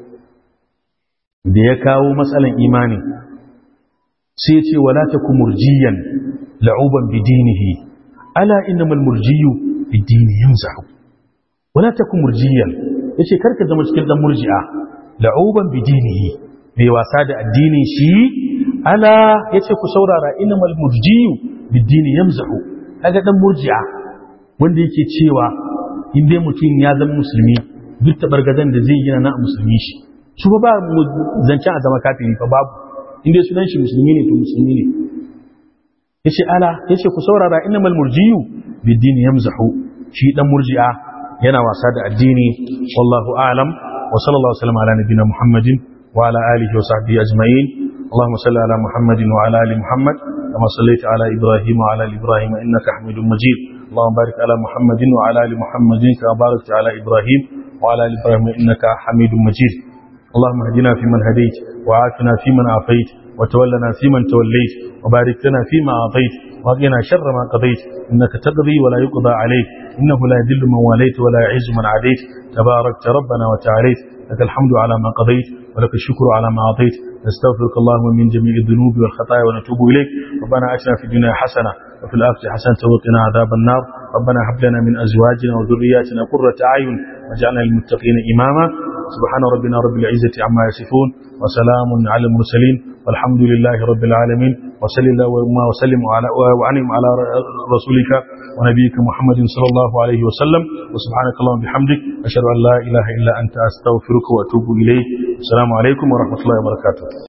da ya kawo matsalan imani sai ce wala takum murjiyan la'uban bidinihi ala innamal murjiyu bidini yamzahu wala takum murjiyan yace karka zama cikin dan murji'a la'uban bidinihi bai wasa da addinin shi ala yace ku saurara innamal murjiyu bidini yamzahu kaga dan murji'a wanda yake cewa in dai mutum ya zama musulmi duk tabargazan da zai yi na musulmi shi su ba zancen a zama kafiri fa babu in dai sunan shi musulmi ne to musulmi ne yace ala yace ku saurara innamal murjiyu bid-din yamzahu shi dan murji'a yana wasa da addini wallahu a'lam wa sallallahu alaihi wasallam ala nabiyina muhammadin wa ala alihi wa sahbihi ajma'in اللهم صل على محمد وعلى ال محمد كما صليت على ابراهيم وعلى ال ابراهيم انك حميد مجيد اللهم بارك على محمد وعلى ال محمد كما باركت على ابراهيم وعلى ال ابراهيم انك حميد مجيد اللهم اهدنا فيمن هديت وعافنا فيمن عافيت وتولنا فيمن توليت وبارك لنا فيما أعطيت وقنا شر ما قضيت إنك تقضي ولا يقضى عليك إنه لا يذل من واليت ولا يعز من عاديت تباركت ربنا وتعاليت لك الحمد على ما قضيت ولك الشكر على ما أعطيت نستغفرك اللهم من جميع الذنوب والخطايا ونتوب إليك ربنا أتنا في الدنيا حسنة وفي الآخرة حسنة وقنا عذاب النار ربنا هب لنا من أزواجنا وذرياتنا قرة أعين واجعلنا للمتقين إماما سبحان ربنا رب العزة عما يصفون وسلام على المرسلين والحمد لله رب العالمين وصلى الله وسلم على وعنهم على رسولك ونبيك محمد صلى الله عليه وسلم وسبحانك اللهم بحمدك أشهد أن لا إله إلا أنت أستغفرك وأتوب إليك السلام عليكم ورحمة الله وبركاته